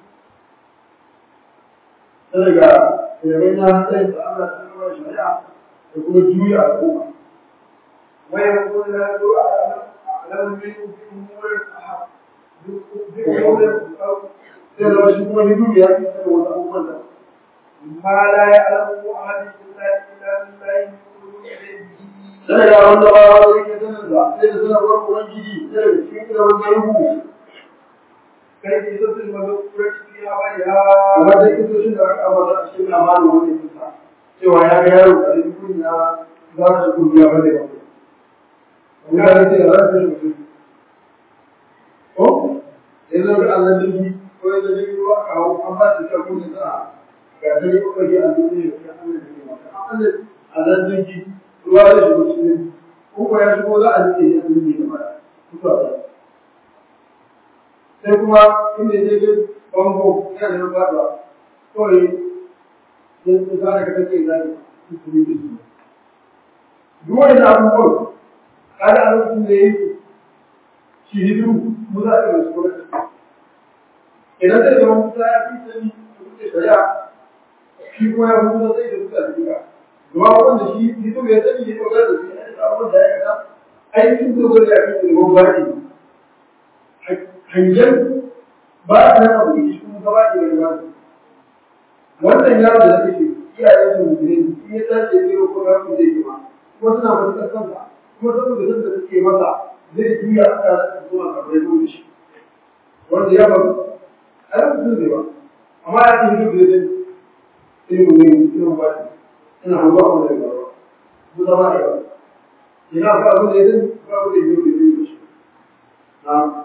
ta daga yanayi na tsayin da Allah ta kawai shari'a da kuma juya al'umma ويقول له أعلم منه بأمور الأحد بأمور الأرض sai zama shi kuma hidu ya fi sanin wasu abubuwan da ما لا يعلمه أحد إلا إلا بالله من علوم علمه ta daga wanda ba wanda yake sanin da sai da sanarwar ubangiji sai daga cikin ilimin gaibu كيف تصل المذكورة في أولها kamar da kisoshin da aka ambata a cikin labarin wani kisa cewa ya ga yaro a cikin kunya za su kungiya ba da yau mutane ce da za su shi mutum ko ya zo ga Allah jirgi ko ya zo jirgi ruwa aka hau an ba su kyau kunya sa ga ta yi kokari a duniya ya Allah da ke mata an Allah Allah jirgi ruwa ya shigo cikin ko ko ya shigo za a rike ya duniya da mata mutuwa ta sai kuma inda ya je bango yana da faɗuwa kawai sai su zara ka take zai su kuri da su duk wani abubuwan kada a lokacin da ya yi shi hidu mu za a yi wasu kuma idan zai zama musa ya fi sani da kuke shari'a shi kuma ya musa zai da musa da duka domin wanda shi hidu ya sani ya dogara da su ya yi abubuwan da ya kasa aikin dogara da ya fi da mawari hangen ba a nan abu da shi kuma gaba ke da ruwa wannan yaro da kake iyayen su mutum in ya tashi ya zero ko rafi zai yi ma kuma suna matuƙar kansa kuma saboda san da suke masa zai juya a kan rasa zuwa kamar ya shi wanda ya faru a yau mutum zai ba amma ya ce duk da zai ilimin ne ilimin ba shi ina hango abu da ya faru mu zama da yawa ina ba abu da ya zai ba abu da ya zai da shi na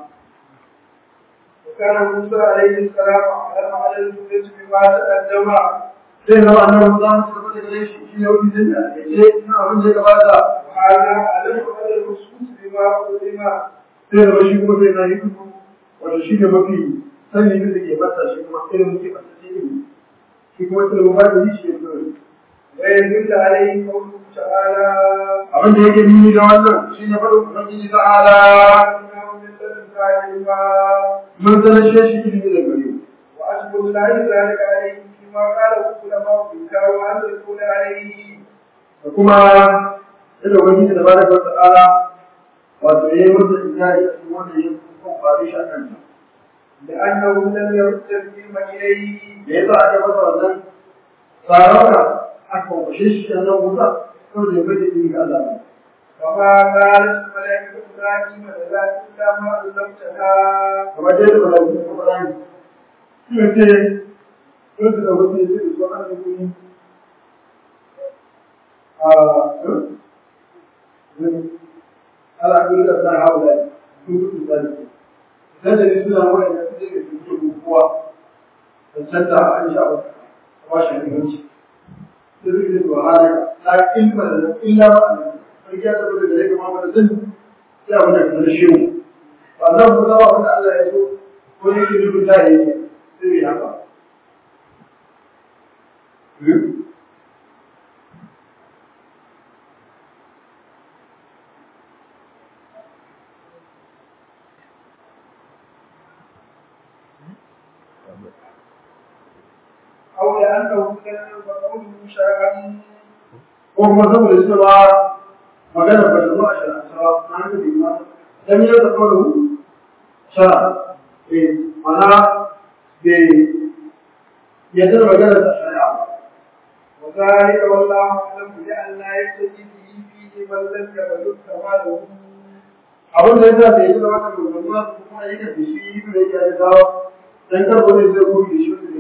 وكان موسى عليه السلام أعلم على الجنة بما تقدم sai zama annabi Musa su gaba da gare shi shi ne wani zai da ce ina abin da ya gabata وهذا أعلم على الرسول بما علم sai zama shi kuma sai na yi kuku wato shi ne mafi sani da ke masa shi kuma ilimin ke masa shi ne shi kuma ilimin ba da yi shi ne kawai ويدل عليه قوله تعالى abin da yake nuni da wannan shi ne faɗin ubangiji ta'ala إنه من لدنك علما mun sanashe shi ilimi da gare mu وأشكر الله ذلك عليه فيما قاله العلماء إنكار أن يكون عليه da kuma yadda ubangiji da bada wa ta'ala wato ya yi masa inkari a cikin wanda ya kuma faru shi a kanta لأنه لم يرد العلم إليه da ya sa aka masa wannan tsarauka aka kwashe shi a nan wuta kawai da ya bai da ilimi ga Allah ne وما قالت الملائكة إبراهيم لا إلا ما علمتنا kamar dai da malaikun da kuma rani suna ce sun su da wasu ya ce da su ana kuni a ala kuni da sa hawa da sun kusa da su sai da ni suna wani da su je da su ke kowa da canta an sha ba a ba shi muhimmanci sai su ke zuwa halaka la ilma da illa ma sai ya tabbata da yake ma ba da zan sai abin da ka shi mu wannan mu zama wanda Allah ya so ko ne ke rubuta ya yi sai ya haka. أو لأنه كان مفعول شرعا ko kuma saboda cewa magana ba ta zo a shara shara na haka bai ma dan ya ta kawo shara eh mana bai ya da magana ta shara وذلك والله أعلم بأن لا يقتدي به فيه من لم يبلغ كماله abin da yasa bai yi da wannan magana kuma yake da shi da yake da dawo dan kar wani zai koyi da shi wanda bai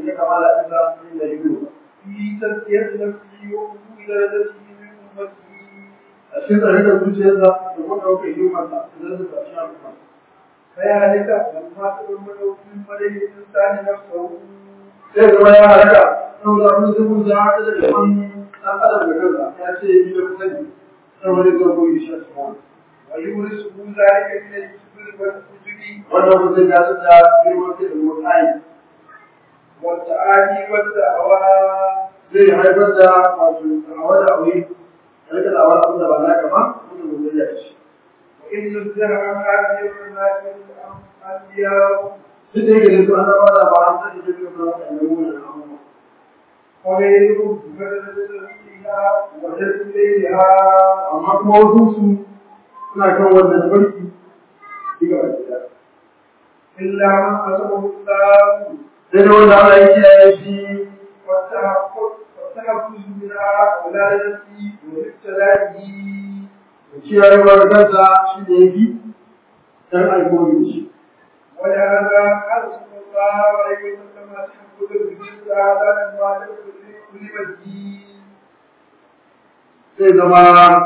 cika kamala ɗinsa da hikimu في تزكية نفسه وقبول درجته من أمته a cikin tsare da zuciyarsa da kuma ɗaukar hikimarsa da zai sa shi al'umma فذلك لما تؤمن من مدى الإنسان نفسه sai zama ya halaka saboda abin da mun da haka da kaman ɗan adam da kansa ya ce yi da kusa ne saboda zai koyi shi a cikin ويورثه ذلك من الكبر والعجب wannan mutum ya tsada girman kai da mutane والتعالي والدعوى zai haifar da wato da'awa da aure rika da'awa abin da ba naka ba mutum mutum ya ci وإن الزرع هذه الرماد الأنبياء duk da yake da su annabawa da ba an sani da su na waɗannan wannan abubuwa وغيرهم بدل فيها وجد إليها amma kuma wasu su suna kan wannan tabarki diga ba gida إلا من قسمه الله sai da wanda Allah ya kiyaye shi والتحفظ والتحفظ منها ولادته وابتلائه da kiyayewa da kansa shi da ya fi dan alkoholi shi ولهذا قال صلى الله عليه وسلم تحفظ الجزء على ما كلمة الدين zai zama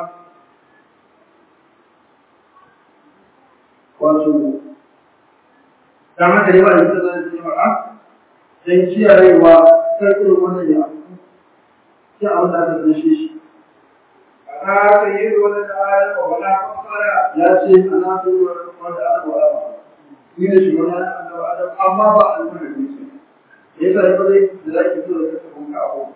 wato dan haka ne ba da ita zai ce maka dan kiyayewa kar irin wannan ya abu sai abin da aka tsaye shi أنا سيد ولد آدم ولا فخر ya ce ana so wanda aka wala ba ni da shi wani annabi adam amma ba al'umma ne ce yasa ya bari da zaki so da kasa kun ka abu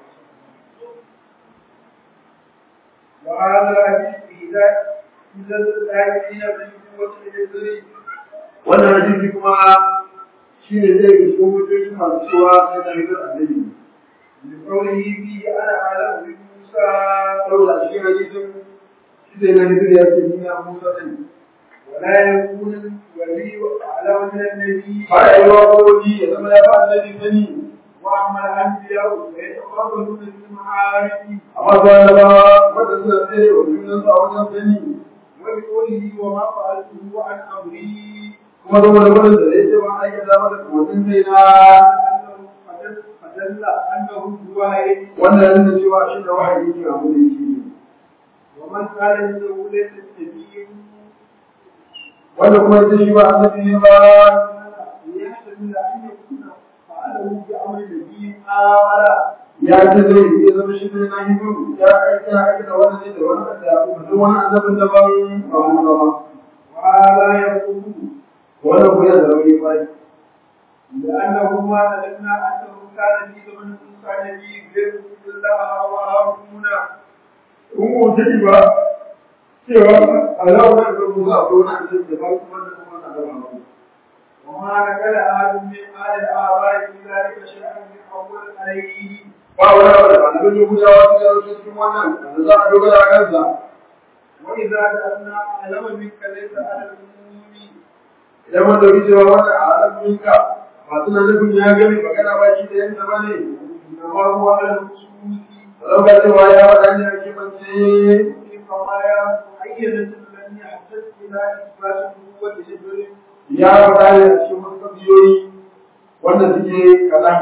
وهذا الحديث إذا إذا الآيين بالقوة الجزري wannan hadisi kuma shi ne zai ga cikin hujjoji masu cewa sai da hidar annabi لقوله فيه أنا أعلم بموسى saboda a cikin hadisin shi sai na hidar ya ce ni ya musa sani ولا يكون الولي أعلم من النبي ba ya yi wa kowace ya zama ya ba annabi sani وأما الأنبياء فيتقربون بالمعارف amma ba na ba wanda suna tsaye wa junansu a wajen sani وبقوله وما فعلته عن أمري kuma zama da wani da ya ce ba a aikata masa kawatin kai na أنه فدل فدل أنه الوحي wannan yana nuna cewa shi da wahayi ke abu da yake yi ومن قال إنه ليس النبي wanda kuma ita shi ba annabi ne ba يحتمل أن يكون فعله بأمر نبي آخر ya ce zai iya zama shi ne na hibu ya aika aikata wani ne da wani da duk wani annabin da ban ba mu ba وهذا يقول wannan ko ya da rauni ba لأنه ما علمنا أنه كان في زمن موسى نبي غير الله وهارون kun ko ta ba cewa Allah ya ga mu za ko na annabi da ba kuma da kuma na da ba وما نقل أحد من آل الآباء في ذلك شيئا من أول عليه ba wani abu da annabin Yahudawa su yaro cikin wannan da za a dogara a kansa وإذا جعلنا أعلم منك ليس على العموم idan mun dauki cewa wannan a alaminka ba suna nufin ya gami magana ba shi da yanda ba ne إنما هو على الخصوص ɗaukar cewa ya faɗa ne a kimance في قضايا معينة لم يحتج إلى إثبات النبوة لجبر ya faɗa ne a cikin wasu ƙabiyoyi wanda suke kaɗan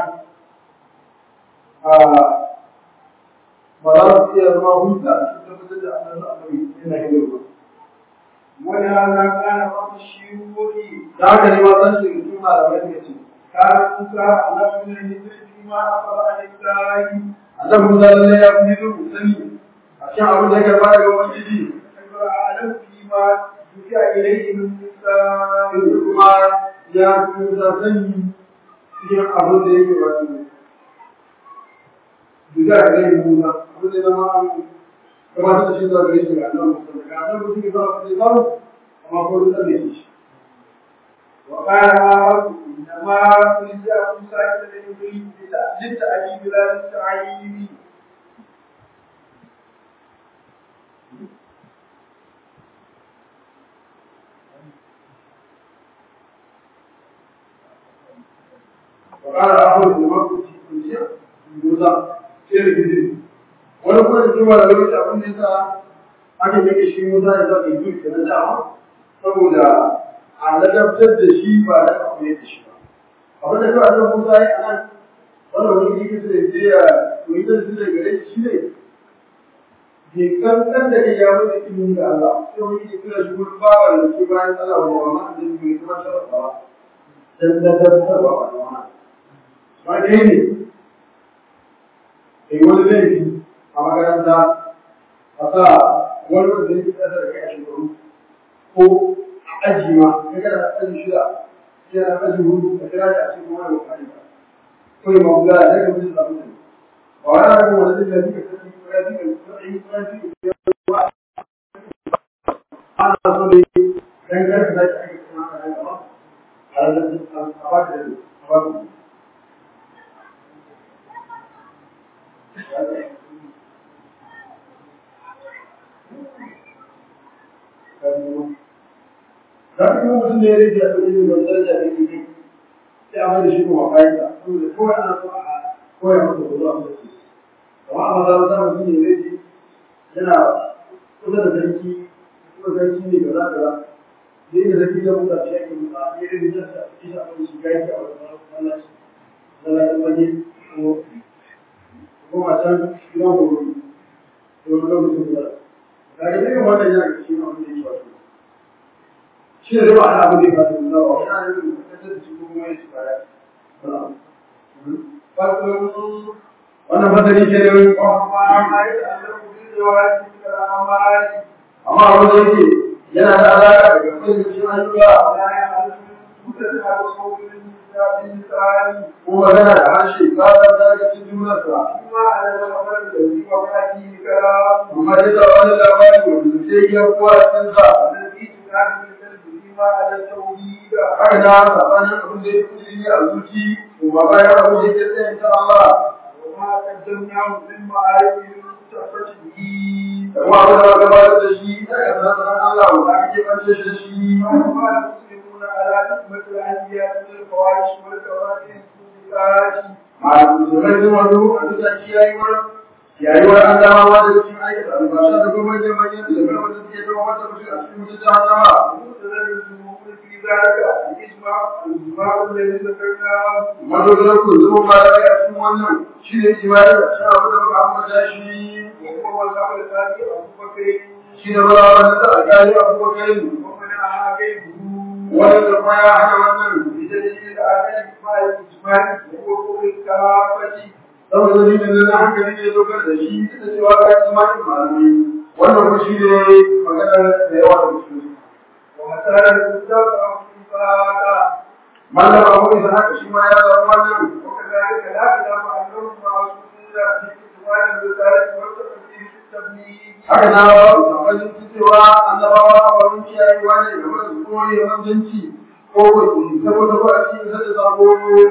ba za su iya zama hujja a cikin tabbatar da annabi annabi yana hidar ba ولهذا كان بعض الشيوخ da haka ne ma zan shiga cikin malamai suka ce كان موسى على من الهجر فيما أخذ عن الله annabi Musa lallai ya fi hidar sani a cikin abin da ya karɓa daga ubangiji أعلم فيما دفع إليه من موسى yanzu kuma ya fi Musa sani cikin abin da yake wato Duka a gare Musa, abin da ya zama an gabatar da shi zuwa gare shi ga annabi Musa. Daga annabi Musa ke zama kuɗi samu, amma ko duk tsalle shi. وقال آخر إنما ألجأ موسى إلى الإبريق للتأديب لا للتعيين وقال آخر إنما كنت كنت Musa sai da gidi. Wani kuma da cewa da lokaci abin da yasa aka yake shi Musa ya zama Idris da na dama saboda a ladabtar da shi ba da abu ne da shi ba. Abin da kawai da Musa ya nan wannan wani yake so ya je ya koyi da su daga gare shi ne bai kankan da kai ya mutu ilimin da Allah sai wani yake kira shi gurin bawa da ke bayan Allah wa ma da bai kuma sharafa dan da da da ba ba ba dai ne kai wani laifi a makaranta a sa wani wanda yake kasa da kai a shekaru ko a aji ma ka kada aji shida yana aji hudu a kira da a cikin wani wakari ba kawai ma guda da daga mutum da mutum ba wani ana kuma wani da zai ka sani ko ya fi ka sani ko ya fi ka ana so ne dan karka da ake kuma ka nan gaba a da a ba ka da a ba ka za ka yi mutum ne ya rage a ɗauki da daraja da ke kai sai a mai da shi kuma kayan sa saboda kawai ana so a koya masa ko zuwa mutum amma a maza za mutum ne rage yana kusa da sarki kuma sarki ne kaza kaza sai da sarki da mutum shi ake mutu a yi rage jasa a cikin abin shi kayan sa a wani masallaci masallacin waje ko ko matan gidan gobe ko lokacin kula da ga irin wannan yana da shi ma wanda yake wato shi ne ba ana abin da ya fata nuna ba wani ana yin kasar da shi kuma ya shiga ya wannan fasari ke da wani amma abin da yake yana da alaƙa da gaskiyar da shi ayyuka ko magana da harshe ba ta daga cikin jumlarsa amma ya da wani labari wanda sai ya kuwa cikin sa haka na sabanin abin da ya fi ne a zuci ko ba bayan abin da ya tsaye ta Allah kuma abin da gabatar da shi daga sanar Allah wanda ake kance shi shi a musulmai sun wani a bisa kiyayewar kiyayewar an dama ma da cikin aikata albasha da kuma manyan manyan da zama wanda suke zama wata mutum a cikin mutum ta dama madogarar ku zama ba da a cikin wannan shi ne imanin da shi abu da ba a mata shi shi ne ba a mata a kari abubakar wani da kuma ya hana wannan saboda dalilin da hankali ne dokar da shi da cewa ga imanin malamai wannan kuma shi ne maganar da yawa da musulmi mallam abu isa haka shi ma ya zama wannan haka na ba su tabbatin cewa annabawa a wurin kiyayewa ne game da su koyi manzanci ko kuɗi saboda ba a cikin sada sabo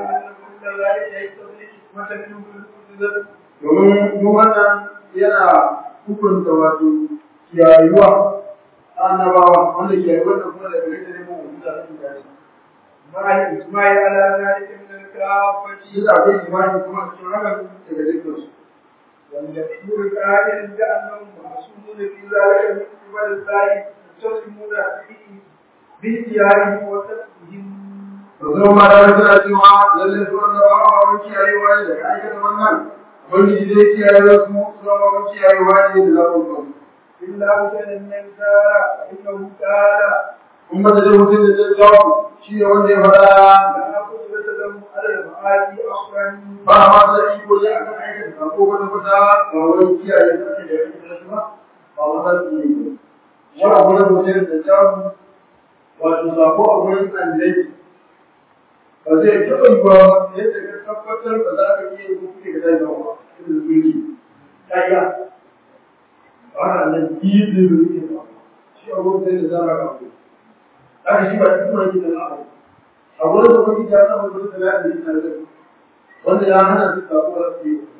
domin mu wannan yana hukunta wato kiyayuwa annabawa wanda kiyayuwa da kuma da gare da neman wani da ake gari ما إسماعيل على ذلك من الكافة shi da akwai imani kuma cikin hakan daga dukkan su والمشهور الآخر بأنهم معصومون في ذلك من قبل الله يستسلمون فيه باختيارهم وتسليمهم Rasulun ma da suna cewa lalle su wanda ba a wani kiyayewa ne daga aikata wannan wani zai kiyaye su su ma wani kiyayewa ne da zaɓin kansu. إلا وجد من كان فإنه كان in ba da zai mutum da zai jawo shi ne wanda ya faɗa لا قدرة له على المعادي أصلا ba a ma da iko ne akan aikata sako kwata kwata ba wani kiyaye su ake da ya fita shi ba ba wani su ne ba. Wani abu na mutum da jawo wato sako a wurin andai ba zai taɓa yi ba yadda ka tabbatar ba za ka iya yi kuke ga zai zama ba irin sulki ƙarya ba na nan biyu da yake ba shi a wurin sai da zama ka ku haka shi ba shi kuma yake da za'a a wurin da kuma ya samu wurin da ya da yake da wanda ya hana su sako da su yi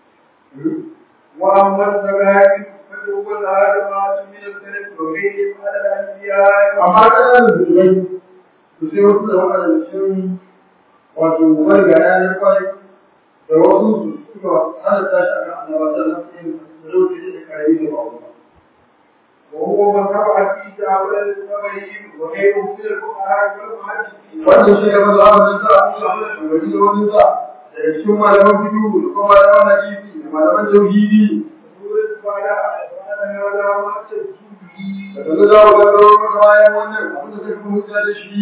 وأما السماء فهو الآدمات من الكلم وغيرهم على الأنبياء amma ƙananan zubai su sai wasu da waɗanda cikin wato wani ga yanar kwai da wasu su suka halatta shi a kan annabata na cikin da lokaci da kare da ba wani وهو من رفع في تعالى السماء وغيره من الفقهاء والمحدثين wannan shi ne mazu abin da sa a cikin wani da wani sa daga daga cikin malaman fiqh da kuma malaman hadisi da malaman tauhidi daga za mu gano maka bayan wannan abin da kake hujja da shi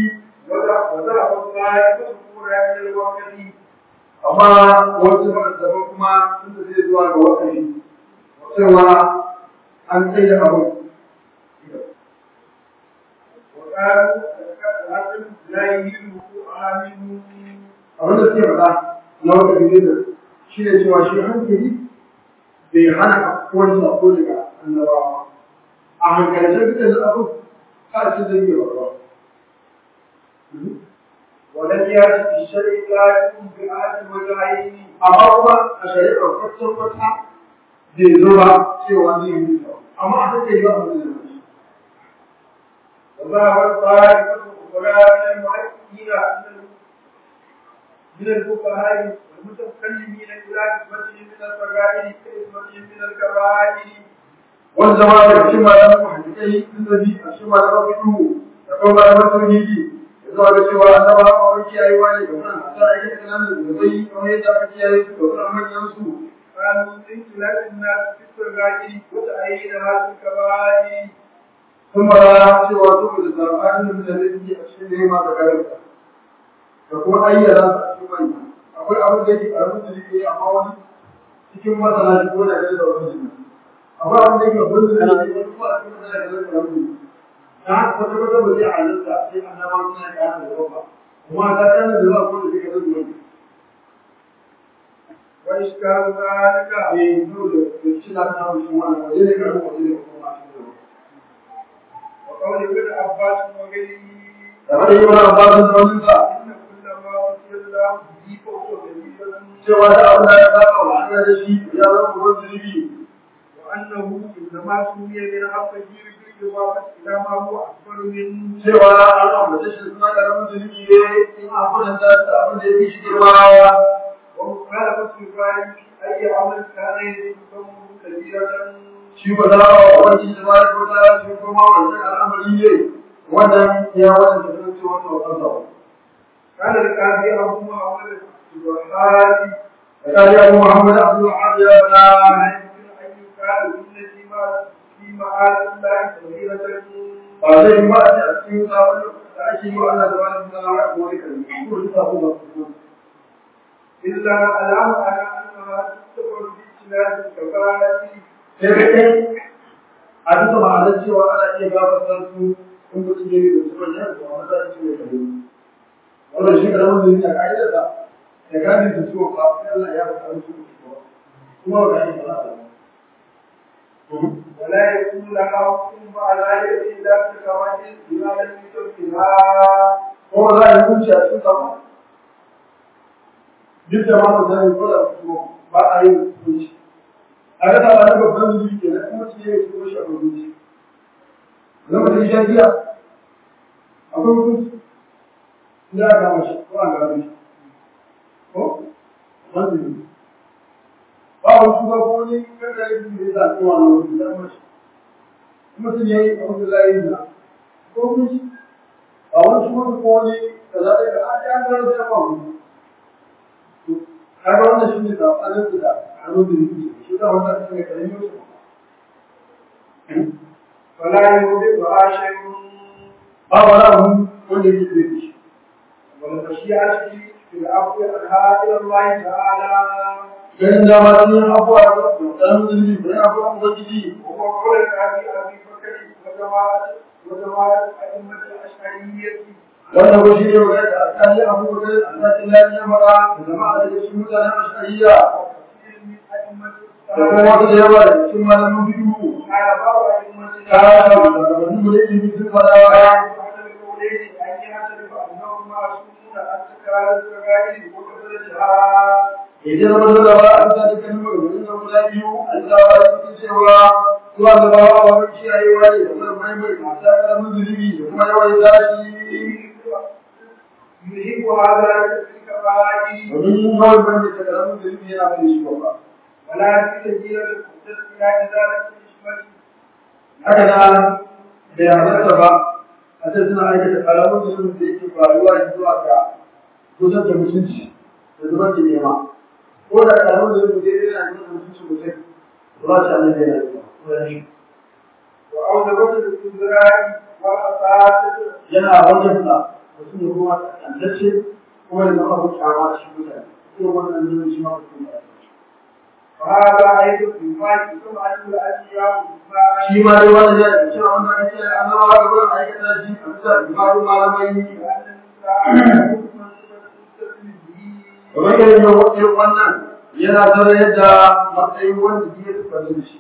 amma wasu masu kuma inda zai zuwa ga wakari cewa an tsaye da abu abin da suke faɗa na wata bidiyar shi ne cewa shi hankali bai hana wani sako daga annabawa a hankalce duk da abu ka ce zai yi ba ولم يأت في الشرع ذلك بآت وجهين amma kuma a shari'ar kwacin kwata bai zo ba cewa zai yi amma a take yi ba a zai yi وذهب الطائفة الأخرى من المؤكدين من الفقهاء المتكلمين إلى نسبتهم من الصغائر كنسبتهم من الكبائر wani zama da cikin malaman muhaddisai sun zabi a cikin malaman fiqh da kuma malaman tauhidi ya zuwa ga cewa annaba a wani kiyayewa ne ga wannan ta aiki kananan da bai kamar yadda aka kiyaye su ga wannan manyan su قالوا من خلاف الناس في الصغائر وتأييدها في الكبائر sun bara cewa saboda zaɓanin da zai yi a cikin nema da garanta da kuma ayyana su a cikin manya akwai abin da yake ƙaramin da yake amma wani cikin masana shi ko da gani da wani jini akwai abin da yake abin da yake wani kuma a cikin masana da gani da wani jini na haka kwata kwata ba zai halitta sai an zama suna ƙara da yawa kuma ta kana da yawa ko da zai ga zai wani وإشكال ذلك eh dole da shi na ta wani shi wani wajen ne ƙarfin wajen ne kuma a cikin وقول ابن عباس وغيره da wani yi wani abbasin da wani sa إن كل ما وصي الله به فهو دليل cewa da abin da ya saba wa Allah da shi ya zama ruwan zunubi وأنه إنما سمي من حقه بالإضافة إلى ما هو أكبر منه cewa an ambace shi suna karamin zunubi ne in a kwatanta da abin da ya fi shi girma ومخالفة الفاعل في أي عمل كان يجب كبيرة shi ba za a wani da ba ya kwata shi kuma wancan al'amari ne wannan ya wani da sun ce wannan wakansa قال القاضي أبو محمد الوهابي da kari abu muhammad abdul wahab ya bana لا يمكن أن يقال إن فيما في معاذ الله كبيرة ba zai yi ba a ce a cikin sabon da ake yi wa Allah da wani sana'a a gobe kan ko da sabon ba su إلا علام على أنها تعتبر باجتناب الكفاءة sai ka kai a bisa ma'anar cewa ana iya gabatar su in mutum ya yi da su manyan su a matsayin su ne kare wannan shi karamin da yake a ka'idar da da gani da su ba sai Allah ya faɗa su kuma ba ka yi ba ولا يكون لها حكم على يد إلا في كفاءة بما لم يكفها kuma za a yi hukunci a cikin sama duk da ma ba zai ko da su ba a yi hukunci a ga ta da babban zuci ke nan kuma ce ya yi shi a hukunci zama da shan giya akwai hukunci ina ga mashi ko an gaba shi ko wanda ne ba wani shuga ko wani kankan yi da ya zaɓi wa na wani da mashi kuma sun yi abu da layi na ko hukunci a wani shuga ko wani da za a yi da an yi an gano da ba wani kaga wannan shi ne saɓanin da hannun da yake shi da wannan shi ne karamin su فلا يوجبها شيء ba wani abu wanda yake da shi والمشيئة في العفو عنها إلى الله تعالى ganin dama sun yi abuwa da ɗan zunubi da yana abuwa ubangiji وهو قول الأبي أبي بكر وجماعة وجماعة أئمة الأشعرية wannan ko shi ne magana da alƙali abu da alƙalin lafi ya faɗa da jama'a da cikin mutanen ashariya وكثير من أئمة da kuma wasu da yawa da cikin malamin bidiyo قال بعض أئمة ta da gabanin da yake sun faɗa wa أحد القولين أن يعترف أنهم معصومون عن تكرار الكبائر وكثرتها idan zama dole ba a bisa dukkanin maganganun nan guda biyu an tsawa da cikin cewa zuwa da bawa a wani kiyayewa ne da kuma mai mai masu ƙaramin zunubi da kuma yawan tashi يهب هذا في الكبائر domin yin yawan bane da ƙaramin zunubi yana bane shi ba ولا في تجيل المقدس إلى إزالة الإشمة haka na bai halarta ba a ce suna aikata ƙaramin zunubi da yake faruwa zuwa ga kusan da mutunci da zubar da nema ko da karamin da mutum zai yana cikin mutuncin mutum ba shi annabi yana yi وأوجبت الاستدراك والأساس yana wajen da mutum ya kuma tantance kuma ya zama abin kyama shi mutane irin wannan zuwa shi ma mutum ya وهذا أيضا مما يكون عنه الأشياء shi ma dai wannan ya ce cewa wannan ake annabawa da gurin aikata shi a bisa ibadu malamai kamar yadda yin wakil wannan yana zara yadda matsayin wanda ya tafi da shi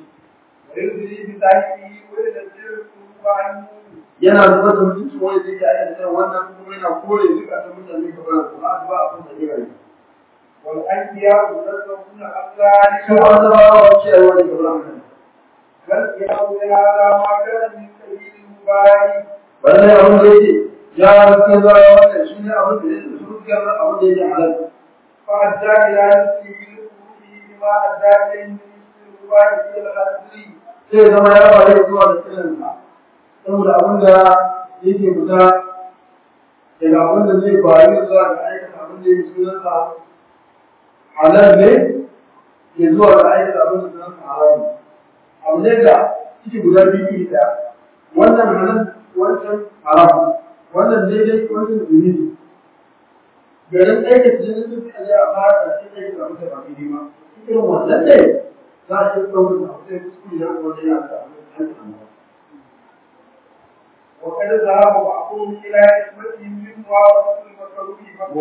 yana zuba da mutunci wanda zai yi aikata wannan kuma yana kore duka ta mutane kamar su ba ba a kan da gina والأنبياء ينزهون عن ذلك su annabawa ba ce ai wani kamar haka فالقيام بهذا ما كان من سبيل المبارك wannan abin da yake ya rufe zuwa wannan shi ne abin da yake su rufe abin da yake halal فأدى إلى نفسه بالخروج بما أدى إليه من المبارك إلى الأصل sai zama ya faru zuwa da tsirinsa saboda abin da yake fita daga abin da zai faru zuwa da aikata abin da yake sunansa halal ne ke zuwa da aikata abin da sunansa halal ne abu ne da ciki guda biyu iri ɗaya wannan halal wancan haram wannan daidai wancan zunubi garin aikata jinin sun fi a fara da shi aikata abin da ba daidai ba irin wannan ne za a iya ɗaukar da abu sai kuskure da kuma yana da abin da aikata وقد ذهب بعضهم إلى حكمته من موافقة المكروه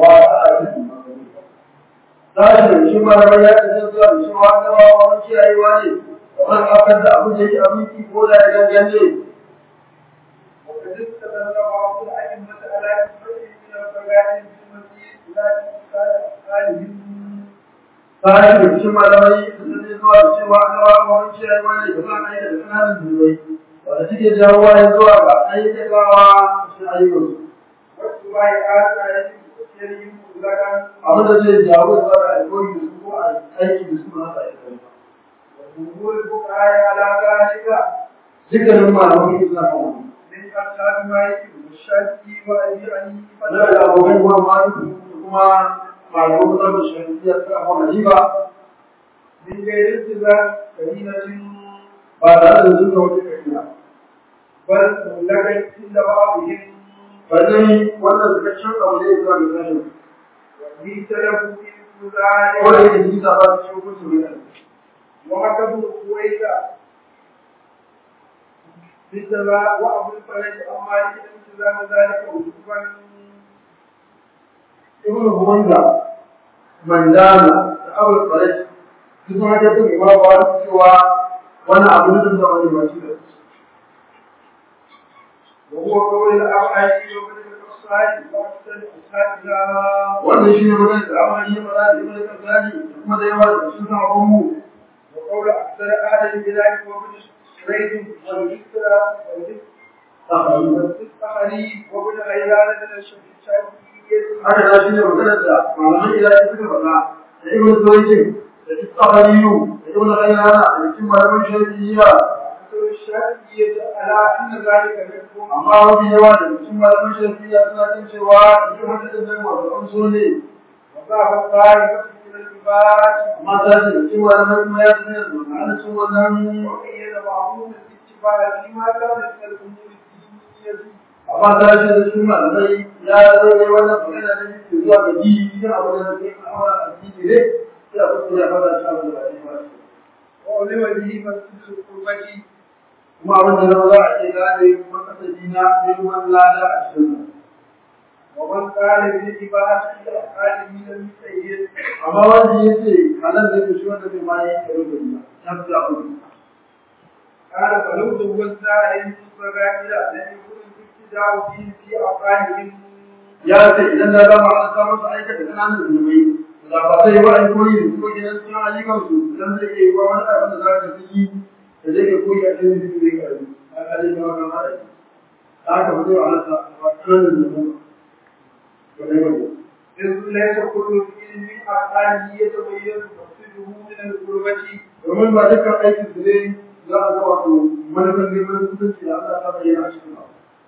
Sashen shi malamai ya ce zuwa da shi wanda ba wani kiyayewa ne, kamar akar da abin da yake abinci ko da ya gangane. وقد استدل بعض الأئمة على حكمته من الفقائد بالمسيح إلى أفعالهم Sashen da shi malamai sun zai zuwa da shi wanda ba wani kiyayewa ne, kamar aika da kananan zubai, wanda suke jawo ya zuwa ga aikatawa shi ayyukansu. والسباع آثار وسيرهم مطلقا Abin da zai jawo zuwa ga alkawari da su ko a aiki da su ba sa aikata. وجمهور الفقهاء على ذلك Dukkanin malamai suna kan wani. من أصحاب مالك والشافعي وأبي حنيفة Ina da abokan kuma maliki da kuma malaman musamman shafiya ta abu hanifa من غير اتباع كلمة ba tare da zuwa wata kabila. بل مطلقا عند بعضهم Ba dai wannan cikakken abu ne zuwa ga sashen. وفي سلف في Ko da ذلك yake nisa ba su cikin kusa mai وحكى ابن سويدا بالسماء وأبو الفرج عن مالك التزام ذلك وجوبا Ibn Huwanda, Mandana, da Abul Faraj, su suna ta tun ima ba cewa wani abu ne da wani ba shi da su. وهو قول الأوحي وابن القصائد وأحسن أصحابنا Wannan shi ne magana da amfani ya fara da Ibn Kasani da kuma da yawa da su sama mu. وقول أكثر أهل البلاد وابن شريد والذكرى والذكرى وابن غيلان من الشافعية haka da shi ne maganar da malaman ilahi suka faɗa da ibn Zuwaitin da Istabariyu da ibn Ghayrana da cikin malaman Shafi'iyya أكثر الشافعية على أن ذلك منهم amma mafi yawa da cikin malaman Shafi'iyya suna jin cewa cikin hadisin nan wato an so ne وذهب الطائفة من العباد amma ta ce cikin malaman kuma ya tsaye da ma'ana cin wannan وقيد بعضهم الاتباع فيما كان من الأمور الدينية amma ta ce da cikin malamai ya zai wannan magana da yake zuwa ga ji cikin abu da zai kawo a cikin ne sai a kuskure ya fara shi abu da ba shi ba وعلم به مسجد القربة kuma abin da zama za a ce gane makasadi na neman lada a cikin ومن قال بالاتباع في الأفعال من المسيد amma wanda ya ce halal da ke shi wanda bai ma yi karo da ba ya fi abu قال فلو زوجنا عليهم الصغائر لم يكن الابتداء فيه في أفعالهم ya ce idan na gama an samu su aikata kananan zunubai da ba sai ba an koyi da ko gidan suna ayyukan su idan zai iya yi wa wani abin da za ka fi yi da zai ke koyi a cikin zunubi zai karbi a kalin da wannan mara yi da aka fi zai wa alasa a kananan zunubai ba dai wani إذ ليس كل فعل من أفعاله يتبين مقصده من القربة domin ba dukkan aikin su ne za a ga wato manufan neman kusanci da Allah ta bayyana a cikin abu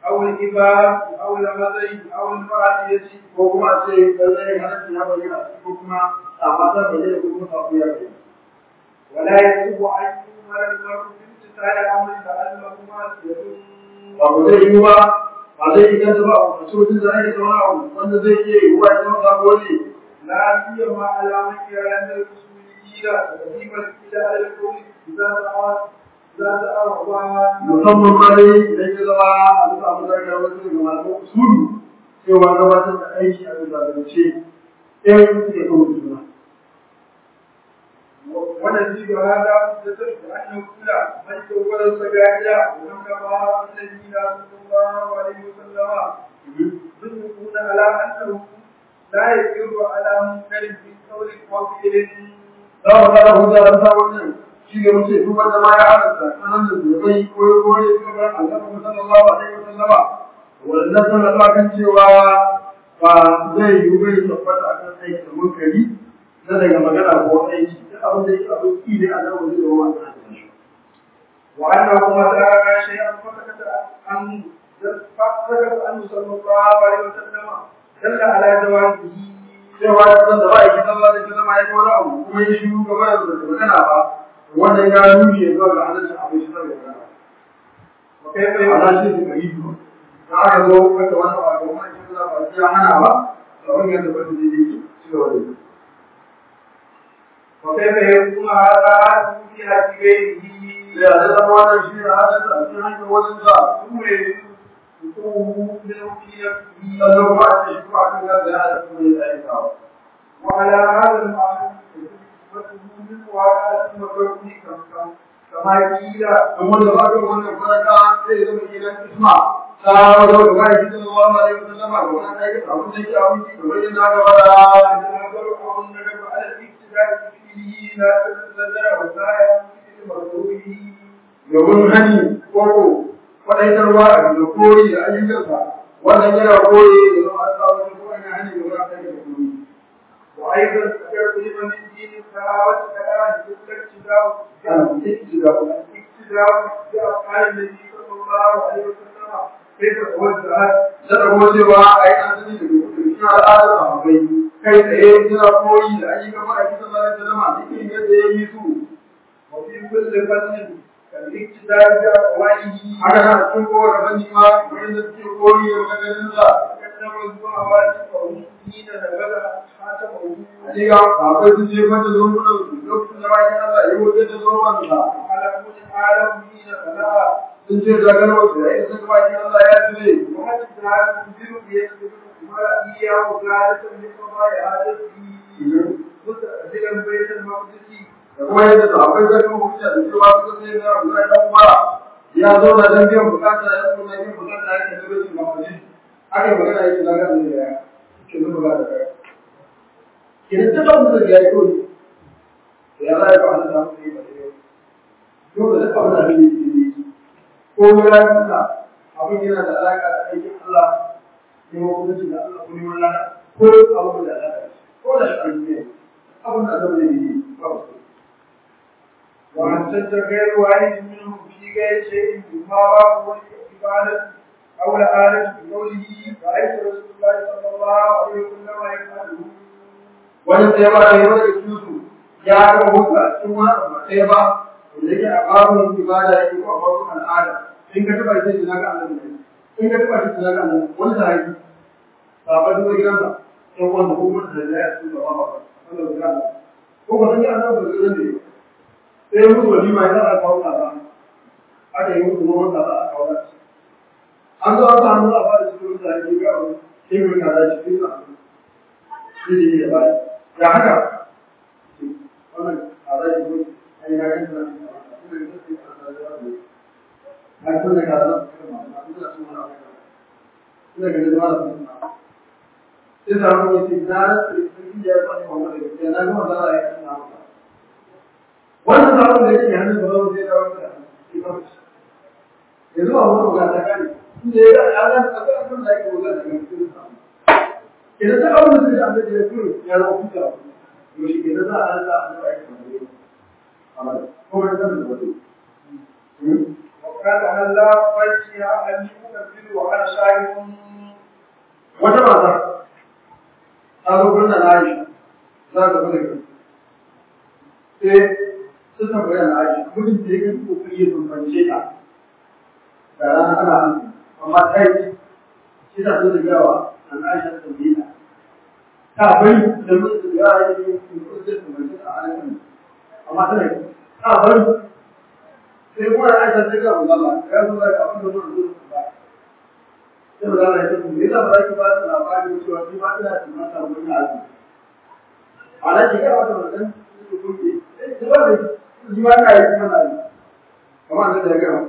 أو الإباب أو المزي أو المعادية ko kuma a ce lallai halatta ya bayyana ko kuma a matar bayyana ko kuma sabu ya bayyana ولا يجب أن يؤمر المرء بامتثال أمر لأنه معصية ba ku zai yi ba ba zai yi ganta ba a cikin da ake zauna abu wanda zai iya yi wa ya zama sabo ne لا سيما على من يرى أن الأصوليين تقديم الإله على القول إذا دعا إذا دعا musamman ma dai idan ya zama a bisa abin da aka wasu daga masu usulu cewa gabatar da aiki a bisa zance ɗaya suke kan juna ونزيد هذا مدة أن يقول من يقول السجاجة ومن كفى الذين صلى الله عليه وسلم يدركون على أنه لا يقر على منكر في قول أو فعل za mu fara hujja da sa wannan shi ne muke duk wanda ma ya halatta sanan da zubai ko ya kore su ga annabi sallallahu alaihi wasallam wannan sanar da kan cewa ba zai yi bai tabbata akan aiki munkari na daga magana ko aiki duk abin da yake abin ki ne a nan wajen da wannan shi وأنه متى شيئا فسكت عنه فسكت عنه صلى الله عليه وسلم دل على جوازه cewa da da ba yake sallallahu alaihi wasallam ya kora abu kuma ya shiru gaba da magana ba wannan ya nuna zuwa ga halaccin abin shi da magana وكيف ana يقول shi da yi da aka zo wata wata ba da wani shi da ba ya hana ba da wani yadda ba da yake ci gaba da yi وكيف يكون هذا في حق غيره ya da zama wannan shi ne halatta a cikin hanyar wajen sa ثم يكون في نفسه sannan kuma a ce shi kuma kan gaza ya halatta kuma ya aikatawa وعلى هذا المعنى حكمته من وعلى المكروه كم كما قيل kuma da ba ka wannan faraka sai zama gidan isma ta wajen da ba shi sallallahu alaihi wasallam ga wannan aikata abin da yake abin ki kamar yadda aka fara النظر أو الندب على الاقتداء فيه لا تتزلزل وسائل مكروهه domin hani koko kwaɗaitarwa a da koyi da ayyukansa wannan yana koyi da zama a sa wani ko ana hani da wani akai da koyi وأيضا ذكرت لمن الدين الصحابة كلام الاقتداء kan ikki da kuma الاقتداء بأفعال النبي صلى الله عليه وسلم كيف توجهت da kuma cewa a yi asali da cikin al'adar sahabbai kai tsaye suna koyi da ayyukan ma'aikin sallallahu alaihi wasallam duk irin yadda ya yi su وفي كل فن كالاقتداء بأقواله haka na cikin kowane fanni ma wanda suke koyi da maganganunsa قدم الزهوات ومسلمين نبذ خاتمه Hakika akwai sun je mata zomunan su lokacin da bakin Allah ya wuce da zoman sa على كل عالم حين خلق sun ce da ganin su ya isa ga bakin Allah ya tule وحتى هذا الجزء يسبق ما إياه قادة لقضاء حاجته مستأذنا بيت المقدس da kuma yadda su akwai zai kuma hujja da cewa su sai da Abdullahi dan Umar ya zo da dan biyan bukata ya kuma biyan bukata ya ke da su mafi aka yi magana yake zaga da ya ke zuba ga da kai idan ta kawo da ya yi koyi da ya zai ba da samu ne ba dai yau da kawo da ne ne ko ya nuna abin yana da alaka da aikin Allah ne ko kuma da Allah ko ne wannan ko abin da alaka ko da shi ne abin da zai yi ba su وأن غير واحد منهم في غير شيء مما باب العبادة أو الآلة بقوله رأيت رسول الله صلى الله عليه وسلم يفعله wani sai ba da yawa da su ya ga hutu a cikin wani abu sai ba wanda yake a babin ibada yake ko a babin al'ada in ka taba shi tunan ga annabi ne in ka taba shi tunan ga annabi wani sahabi ba ba duk gidan sa sai wanda ko mun da ya su ba ba wanda ga ko ba san ya annabi da gidan ne sai musu walima ya za a kawo ta ba aka yi musu noman ta a kawo ta an zo an samu a fara cikin mutane ga wani sai mun kaza shi sai su shi ne ba ya haka wannan a zai yi a yi ragar da a kun da kaza da kuma ma ina so mana ina ga da mala kuma sai da mun yi na sai ya fara mu da ya na kuma da ya kana wannan sabon da yake hannun da zai da wannan yanzu a wannan ga ta gani inda ya ga ya ga abin da yake wannan da cikin sa idan ta aure da da da ya kuro ya zama kuka to shi ke da za a da da aiki da ne amma ko da da da وقال هلا بيتي أني أكبر وأنا شاهد wata mata ta zo gurin da Aisha za ta bude kai sai su tambaya na Aisha mutum da yake kokari ya bambance ta da rana ana hannu amma ta yi shi ta so da yawa an Aisha ta tambaye ta ta bari da mutum da yawa ya yi kokari ya bambance ta a nan amma tana yi ta bari sai kuma Aisha ta ga Allah ya zo da abin da zuwa ba sai ba za a yi me yasa ba za ki ba su labarin cewa ni ma ina da mata wani abu a nan ki gaba da wannan su kuke eh ki ba da ni ma ka yi kuma na yi kamar da ya gaba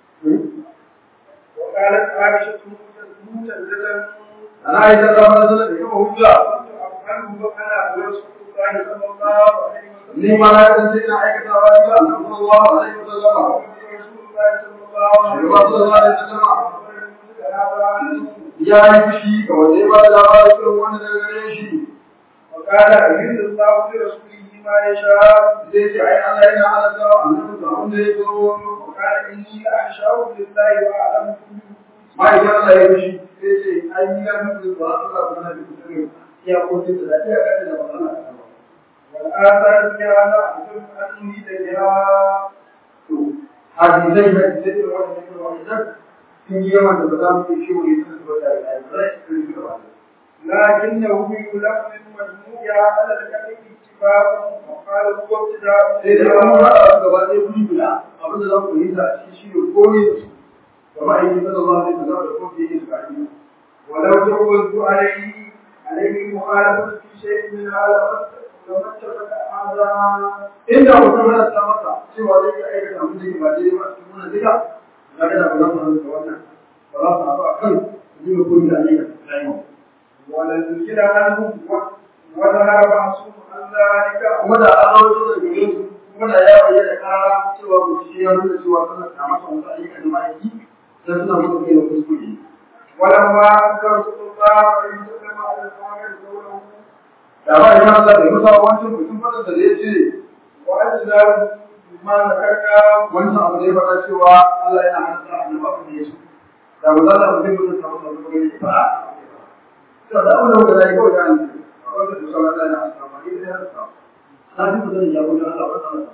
وقالت عائشة متزلة ana yi da zama da da kuma hujja أفعله وأنا ورسول الله صلى الله عليه وسلم ni ma na kasance ina aikata wa ila sallallahu alaihi wasallam رسول الله صلى الله عليه shi ba sallallahu alaihi wasallam وسلم ya yi fushi ga wanda ya ba da labarin irin wanda daga gare shi وقال أجل الله برسوله ما يشاء zai ce ai Allah yana halatta wa annabi da wanda ya zo وقال إني لأخشاه لله وأعلم ma'aikin Allah ya fushi sai ce ai ni ya mutu ba Allah kuma na duk sirri ya koce da lafiya kada da ba Allah ta ba والآثار فيها لا أعلم أني لها to hadisai da hadisai da wannan ne wannan sun yi yawan da ba za mu yi shi wani sun zuwa da ai ba sai su yi gaba لكنه يلف من مجموعها على الكلم اتفاق وقال هو ابتداء sai da an haɗa su gaba ɗaya guri guda abin da za ku yi da shi shi ne komai da su gaba aiki sallallahu alaihi wasallam da kuma yake da kai ولو جوزت عليه عليه مخالفة في شيء من هذا لما اتفق هذا inda mutum yana ta masa cewa zai iya aikata abin da ke ba daidai ba a cikin wannan duka na ga da ba za su hannu da wannan ba za su haɗu a kan su dinga koyi da ayyukan su ta yi ولنزل عنه وظهر بعضهم عن ذلك kuma da an rawaito da gare su kuma da ya bayyana kara cewa ku ci ya nuna cewa suna ta masa wasu ayyukan da ma'aiki dan suna musu kai da kuskure ولما أنكر رسول الله عليه وسلم على الصحابة قوله da ba ya Allah da musa wancan mutum fadar da ya ce وأجزاه بما ذكرنا wancan abu da ya faɗa cewa Allah yana hanta annabi abin da ya so da ba za ta mutum mutum ta masa wani gari ba to da abin da ya kawai da an wanda da sauran da ya hanta ba ni da ya hanta na ji mutum ya gudu Allah ba ta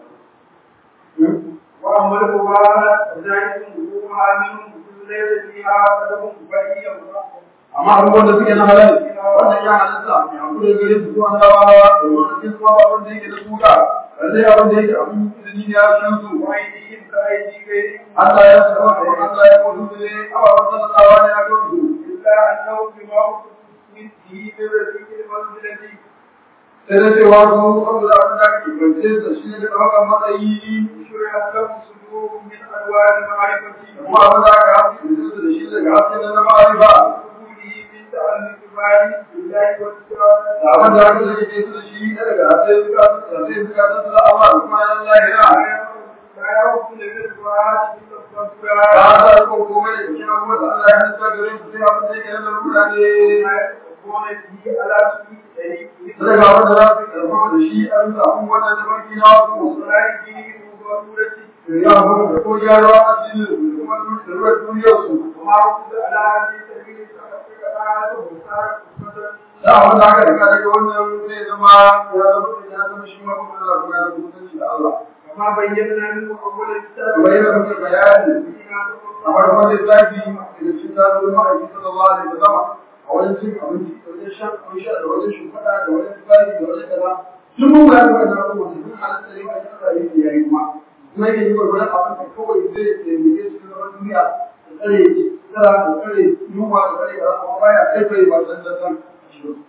وأما القرآن فذلك وجوها منهم ليس فيها قدم بريء amma abubuwan da suke na halal wannan ya halatta mai hakuri gare su zuwa na rawa da wani cikin kuma abin da yake da suka lallai abin da yake abin izini ne ya cikin su وأيديهم كأيدي غيرهم Allah ya saba da Allah ya kudu ne ababen sallallahu ne a kan su إلا أنه بما مثله برزق المنزلة sai da cewa su saboda abin da ake kwance da shi ne da ɗaukar matsayi شرعت لهم صدور من أنواع المعرفة kuma abin da aka hafi da da shi daga haske na na ma'arifa وقبوله من تعلق المعرفة بالله والسلام da abin da aka zai ke su da shi na daga haske suka da zai suka ta su da Allah da kuma yan lahira لا يوصل بالقرآن إلا ba الصلاة ta ko komai da cikin abubuwan da Allah ya nasa gare su sai abin da yake na lura ne يكون به على سبيل sai ga wanda za su karfafa da shi a bisa abubuwan da tafarki na su وصلاته وضرورته ya kuma da ko gyara a cikin da kuma da duniyar su وما رد على هذه السبيل فقد قال وصار مثلا da abin da aka riga daga wannan zai zama ya zama ya zama shi ma kuma da kuma da kusanci da Allah وما بينا منه أول الكتاب kamar yadda muka bayani a farkon lissafi da cikin zaɓin ma'aiki sallallahu alaihi wasallam a wajen cin abinci da wajen shan abin sha da wajen shimfiɗa da wajen tsari da wajen kaza duk mun bayar da wannan abubuwan da duk halatta ne kan tsara yake yayi kuma kuma yake yi gwargwaron abin da kawai zai taimake su na duniya da tsare tsara da tsare yunwa da tsare kaza amma baya kai kai ba san da san shi ba.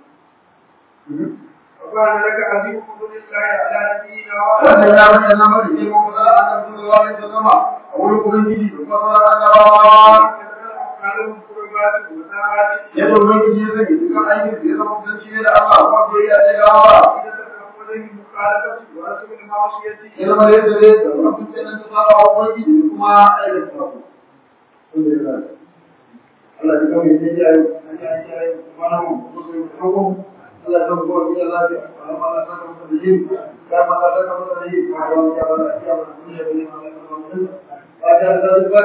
وكان لك عزيز فضل الله على نبينا wannan ya bayyana mana girman masala a kan sallallahu alaihi wasallam a wurin ubangiji da kuma sauran annabawa أفعالهم قربات وساعات yadda ubangiji ya sani dukkan aikin da ya zama kusanci ne da Allah kuma bai ya ce gawa إذا مخالفة ورسم المعصية ya zama yadda zai da wani kusanci ta saba wa ubangiji da kuma aikata sabo Allah ya kawai ne ya yi an yi an yi kuma na mu musu yi hukum Allah ya kawai kawai ya lafiya amma Allah ta kawai da yin ya ma ta kawai da yin ma ya ya ya ya ya ya ya ya ya ya bayan da zubar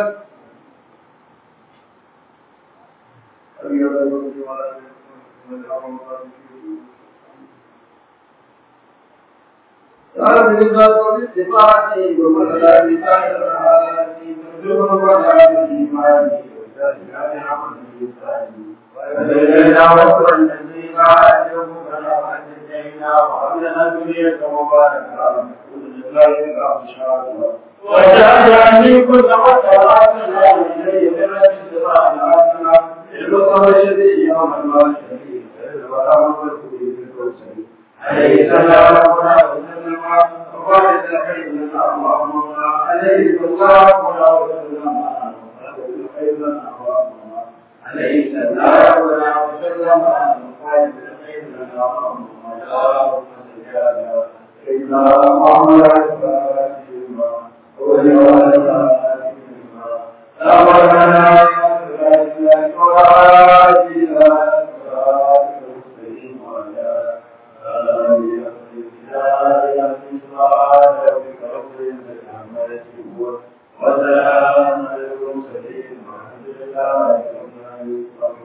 قال بالذات الاستفاعة ومثلا بسائر الحالات ترجمه وجعل الإيمان وزاد عمل الإنسان وإلينا وصل الذي بعدهم فلا أنجينا وأبلنا الدنيا مباركة ولله إن شاء الله وجعلني كل وسواس الله إليه من الصراط العظيم البصر الشديد يوم المال الشديد ورحمة الله عليه السلام وسلم وقال سيدنا اللهم عليه الصلاة والسلام عليه السلام وسلم وقال سيدنا اللهم سيدنا محمد أمرنا وسلام على المرسلين والحمد لله